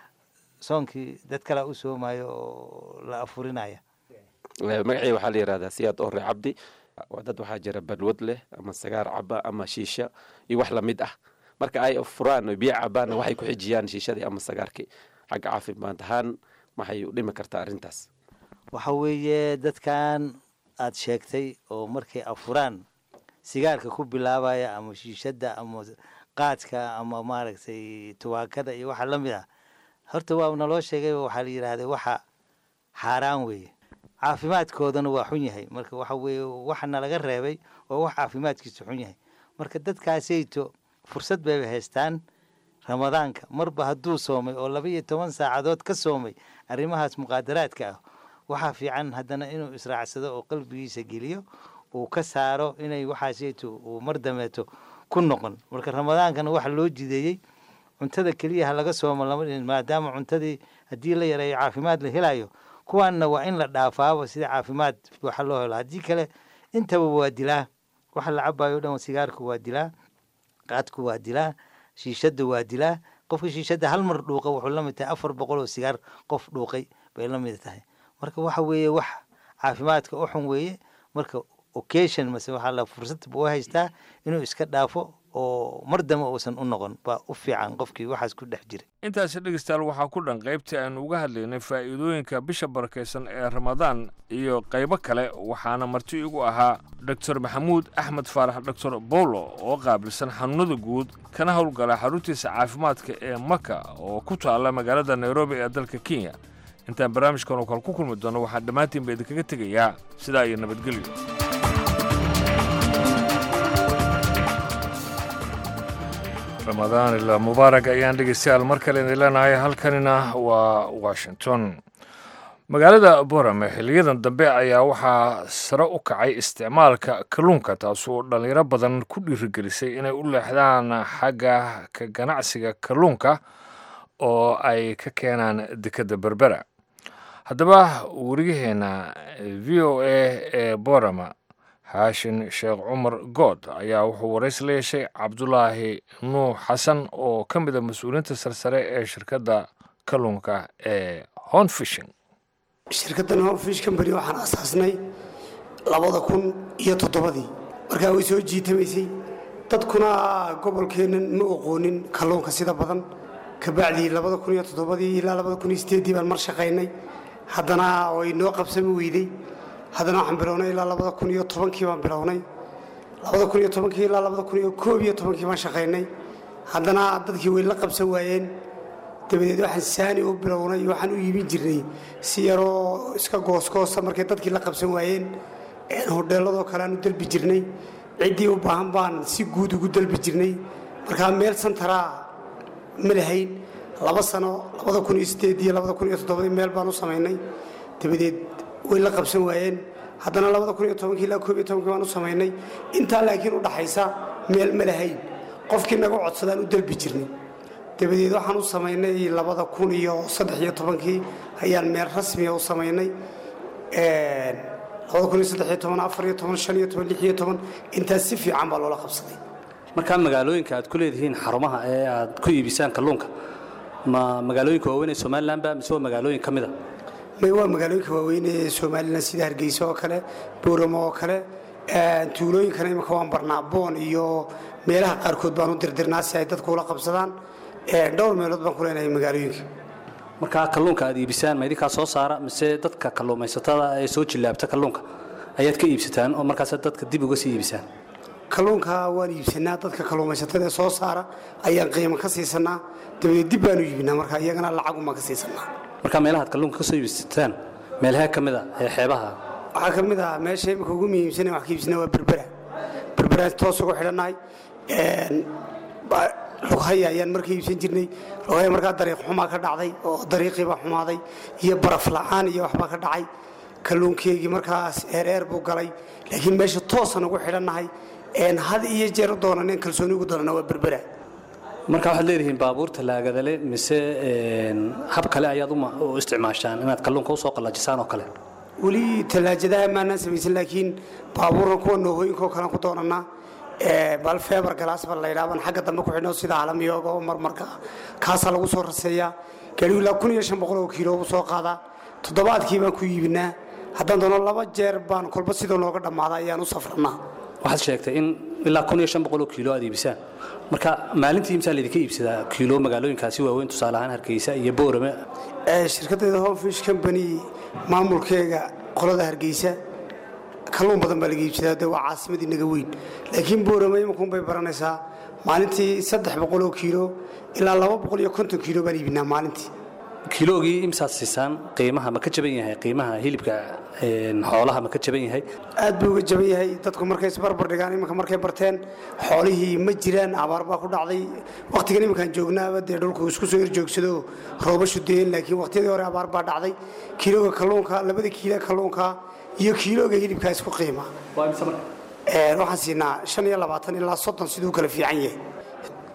soonkii dad kalea u soomayo oo la afurinaya magacii waxaa la yihahdaa siyaad orre cabdi dad waxaa jira balwad leh ama sagaar caba ama shiisha iyo wax lamid ah marka ay furaan o biyo cabaanna waxay ku xijiyaan shiishadii ama sagaarkii xagga caafimaad ahaan maxay u dhimi kartaa arrintaas waxa weeye dadkan aad sheegtay oo markay afuraan sigaarka ku bilaabaya ama shiishadda ama qaadka ama maaragtay tubaakada iyo waxa lamid ah horta waa naloo sheegay waxaa la yidhaahday waxa xaaraan weeye caafimaadkoodana waa xun yahay marka waxa weeye waxa nalaga reebay oo wax caafimaadkiisu xun yahay marka dadkaasayto fursad bayba haystaan ramadaanka marba hadduu soomay oo laba iyo toban saacadood ka soomay arrimahaas muqaadaraadka ah waxaa fiican haddana inuu israacsado oo qalbigiisa geliyo uu ka saaro inay waxaasayto uu mar dameeto ku noqon marka ramadaankana waxa loo jideeyey cuntada keliya ha laga soomo lama dhihin maadaama cuntadii haddii la yareeyo caafimaad la helayo kuwaanna waa in la dhaafaaba sida caafimaad waxa loo helo haddii kale intaba waa dilaa waxa la cabayo o dhan sigaarku waa dilaa qaadku waa dilaa shiishada waa dilaa qofka shiishada hal mar dhuuqa wuxuu la mid tahay afar boqol oo sigaar qof dhuuqay bay la mid tahay marka waxa weeye wax caafimaadka u xun weeye marka occasion mase waxaa la fursad buu haystaa inuu iska dhaafo oo mar dambe uusan u noqon baa u fiican qofkii waxaas ku dhex jira intaasi dhegeystayaal waxaa ku dhan qaybtii aynu uga hadlaynay faa'iidooyinka bisha barakaysan ee ramadaan iyo qaybo kale waxaana marti igu ahaa doctor maxamuud axmed faarax doctor bolo oo qaabilsan xanuunada guud kana howlgala xaruntiisa caafimaadka ee maka oo ku taalla magaalada nairobi ee dalka kenya intaan barnaamijkan oo kale ku kulmi doono waxaan dhammaantiin ba idinkaga tegayaa sidaa iyo nabadgelyo ramadaan ilaa mubaarak ayaan dhegeystayaal mar kale idin leenahay halkanina waa washington magaalada borame xiliyadan dambe ayaa waxaa sare u kacay isticmaalka kalluunka taasoo dhallinyaro badan ku dhiirigelisay inay u leexdaan xagga ka ganacsiga kalluunka oo ay ka keenaan dekadda berbera haddaba wariyaheenna v o a ee borama haashin sheekh cumar good ayaa wuxuu warays la yeeshay cabdulaahi nuux xasan oo ka mid a mas-uuliyiinta sarsare ee shirkadda kalluunka ee hon fishing shirkaddan horfish company waxaan asaasnay labada kun iyo toddobadii markaa way soo jiitamaysay dadkuna gobolkeennan ma oqoonin kalluunka sida badan kabacdii labada kun iyo toddobadii ilaa labada kun iyo sideeddii baan mar shaqaynay haddana way noo qabsami weyday haddana waxaan bilownay ilaa labada kun iyo tobankii baan bilownay labada kun iyo tobankii ilaa labada kun iyo koob iyo tobankii baan shaqaynay haddana dadkii way la qabsan waayeen dabadeed waxaan saani u bilownay waxaan u iibin jirnay si yaroo iska goosgoosa markay dadkii la qabsan waayeen hodheeladoo kale aan u dalbi jirnay ciddii u baahan baan si guud ugu dalbi jirnay markaa meel santaraa ma lahayn laba sano labada kun iyo sideed iyo labada kun iyo toddobadii meel baan u samaynay dabadeed way la qabsan waayeen haddana labada kun iyo tobankii ilaa koob iyo tobankii baan u samaynay intaa laakiin u dhaxaysa meel ma lahayn qofkii naga codsadaan u dalbi jirnay dabadeed waxaan u samaynay labada kun iyo saddex iyo tobankii ayaan meel rasmiya u samaynay labada kun iyo saddex iyo toban afar iyo toban shan iyo toban lix iyo toban intaas si fiican baa loola qabsaday markaa magaalooyinka aad ku leedihiin xarumaha ee aad ku iibisaan kalluunka ma magaalooyinka waaweyn ee somalilan ba mise waa magaalooyin ka mid a may waa magaalooyinka waaweyn ee somalilan sida hargeysa oo kale booramo oo kale tuulooyinkana imika waan barnaa boon iyo meelaha qaarkood baan u dirdirnaa si ay dadku ula qabsadaan dhowr meelood baan ku leenahay magaalooyinka markaa kalluunka aad iibisaan ma idinkaa soo saara mise dadka kalluumaysatada ee soo jillaabta kalluunka ayaad ka iibsataan oo markaas dadka dib uga sii iibisaan kalluunka waan iibsanaa dadka kalluumaysatada ee soo saara ayaan qiimo ka siisanaa dabadeed dib baanu iibinaa marka iyagana lacagum baan ka siisanaa markaa meelahaad kalluunka ka soo iibsataan meelahee ka mid a ee xeebaha waxaa ka mid ah meesha imika ugu muhiimsana wax ka iibsanaa waa berbera berberaan toos ugu xidhannahay lughaya ayaan marka iibsan jirnay lughaya markaa dariiq xumaa ka dhacday oo dariiqii baa xumaaday iyo baraf la'aan iyo waxbaa ka dhacay kalluunkeygii markaas eereer buu galay laakiin meesha toosan ugu xidhannahay had iyo jeer u doonan in kalsooni ugu doonana waa berbera marka waxaad leedihiin baabuurta laagadale mise hab kale ayaad u isticmaashaan inaad kalluunka usoo qallajisaan oo kale weli tallaajadaha maanaan samaysan laakiin baabuurkan kuwa noohooyinka oo kalean ku doonanaa bal feebar galaas baa laydhaa baan xagga dambe ku xidhno sida alamiyooga oo marmarka kaasaa lagu soo raseeyaa gaadhigu ilaa kun iyo shan boqol oo kiilo ugu soo qaadaa toddobaadkii baan ku iibinaa haddaan doono laba jeer baan kolba sidoo nooga dhammaada ayaan u safranaa waxaad sheegtay in ilaa kun iyo shan boqol oo kiilo aad iibisaan marka maalintii imsaa laydinka iibsadaa kiilo magaalooyinkaasi waaweyn tusaale ahaan hargeysa iyo boorame shirkaddeeda homefish company maamulkeega qolada hargeysa kalluun badan baa laga iibsadaa de waa caasimadii naga weyn laakiin boorame imankuun bay baranaysaa maalintii saddex boqol oo kiilo ilaa laba boqol iyo konton kiilo baan iibinaa maalintii kiiloogii imsaad siisaan qiimaha ma ka jaban yahay qiimaha hilibka xoolaha ma ka jaban yahay aad buu uga jaban yahay dadku markay isbarbar dhigaan iminka markay barteen xoolihii ma jiraan abaar baa ku dhacday wakhtigan iminkaan joognaaba dee dhulku isku soo horjoogsado rooba shudeen laakiin wakhtiyadii hore abaar baa dhacday kiilooga kalluunka labada kiilo kalluunka iyo kiilooga hilibkaa isku qiima waxaan siinaa shan iyo labaatan ilaa soddon siduu kala fiican yahay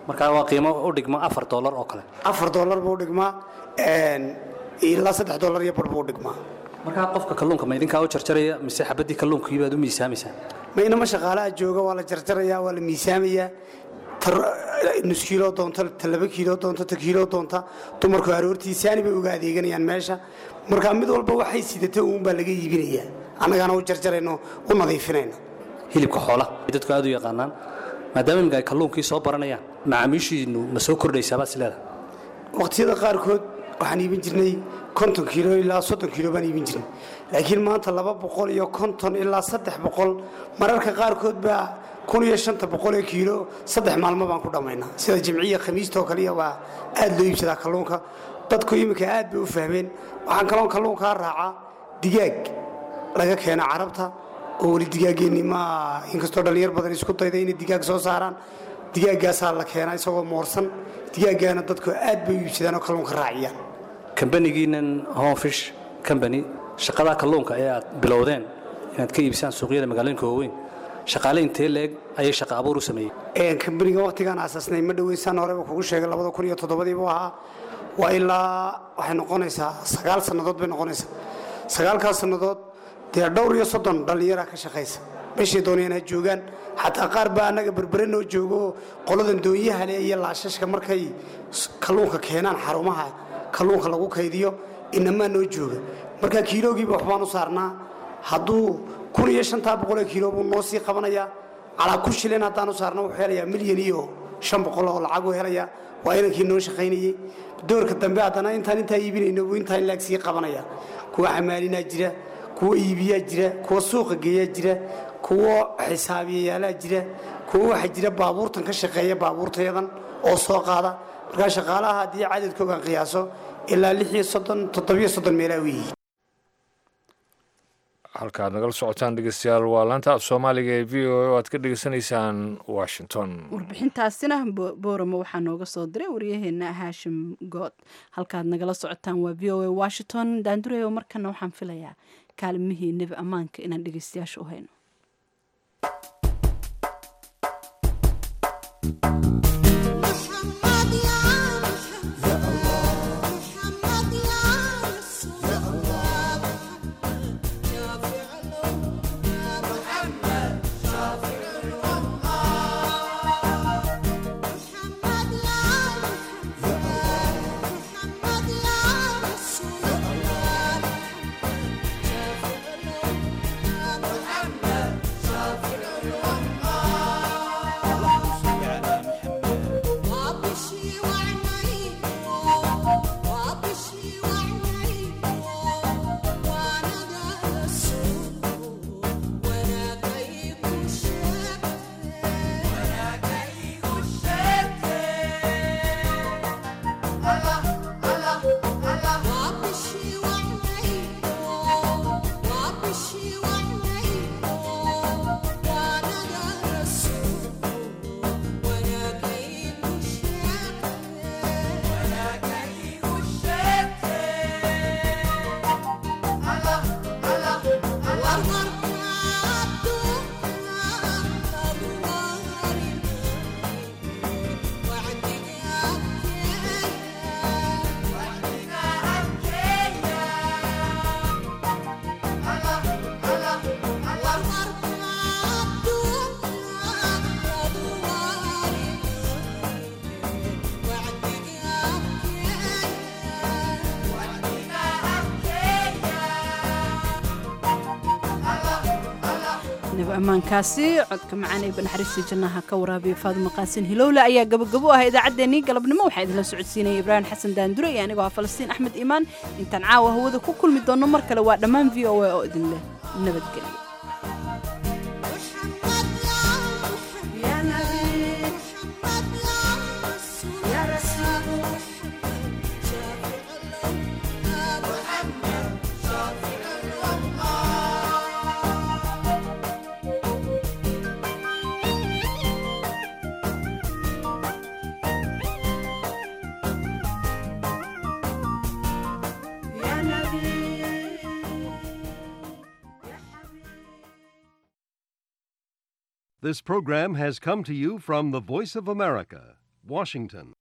markaa waa qiimo u dhigma afar dollar oo kale afar dollar buu dhigmaa een, ilaa saddex dollar iyo bar buu dhigmaa markaa qofka kalluunka ma idinkaa u jarjaraya mise xabadii kalluunkii baad u miisaamaysaa ma inama shaqaalaha jooga waa la jarjarayaa waa la miisaamayaa tar- nus kiilo doonta ta laba kiilo doonta ta kiilo doonta dumarku aroortii saani bay uga adeeganayaan meesha marka mid walba waxay sidata uun baa laga iibinayaa annagaana u jarjarayno u nadiifinayno hilibka xoola dadku aad u yaqaanaan maadaama imika ay kalluunkii soo baranayaan macaamiishiinu ma soo kordhaysaabaa is leedahay waqtiyada qaarkood waxaan iibin jirnay konton kiilo ilaa soddon kiilo baan iibin jirnay laakiin maanta laba boqol iyo konton ilaa saddex boqol mararka qaarkood baa kun iyo shanta boqol ee kiilo saddex maalmo baan ku dhammaynaa sida jimciya khamiista oo kaliya waa aad loo iibsadaa kalluunka dadku iminka aad bay u fahmeen waxaan kaloon kalluunkaa raacaa digaag laga keena carabta oo weli digaaggeenni ma inkastoo dhallinyar badan isku dayda inay digaag soo saaraan digaaggaasaa la keenaa isagoo moorsan digaaggaana dadku aad bay u iibsadaan oo kalluunka raaciyaan kambanigiinan homefish company shaqadaa kalluunka ee aad bilowdeen inaad ka iibsaan suuqyada magaalooyinka waaweyn shaqaale intee leeg ayay shaqa abuur u sameeyeen kambaniga waqtigaan aasaasnay ma dhoweysaan horeba kugu sheegay labada kun iyo toddobadii buu ahaa waa ilaa waxay noqonaysaa sagaal sannadood bay noqonaysaa sagaalkaas sannadood dee dhowr iyo soddon dhallinyaraa ka shaqaysa meeshay doonayaan ha joogaan xataa qaar baa annaga berbere noo joogo qoladan doonyaha leh iyo laashashka markay s- kalluunka keenaan xarumaha kalluunka lagu kaydiyo inamaa noo jooga marka kiiloogiiba waxbaan u saarnaa hadduu kun iyo shantaa boqolee kiilo buu noo sii qabanayaa calaa kun shilin haddaan u saarno wuxuu helayaa milyan iyo shan boqol oo lacag uu helayaa waa inankii noo shaqaynayey doorka dambe haddana intaan intaa iibinayno buu intaa in laag sii qabanaya kuwa xamaalinaa jira kuwa iibiyaa jira kuwa suuqa geeyaa jira kuwa xisaabiyayaalaha jira kuwa waxaa jira baabuurtan ka shaqeeya baabuurtayadan oo soo qaada markaa shaqaalaha haddii cadadkoogan qiyaaso ilaa lix iyo soddon toddobiyo soddon meelaa u yihiin halkaad nagala socotaan dhegeystayaal waa laanta af soomaaliga ee v o a oo aad ka dhegeysanaysaan washington warbixintaasina Bo- boorama waxaa nooga soo diray waryaheena haashim good halkaad nagala socotaan waa v o a washington daandureyo markana waxaan filayaa kaalmihii nebi ammaanka inaan dhegeystayaasha u hayno nebi ammaankaasi codka macaan ee banaxariistii jannaha ka waraabiya faaduma qaasin hilowle ayaa gabagabo ah idaacaddeenii galabnimo waxaa idinla socodsiinaya ibraahim xasan daandure iyo anigoo ah falastiin axmed iimaan intaan caawa hawada ku kulmi doonno mar kale waa dhammaan v o a oo idin leh nabadgelyo This program has come to you from the Voice of America, Washington.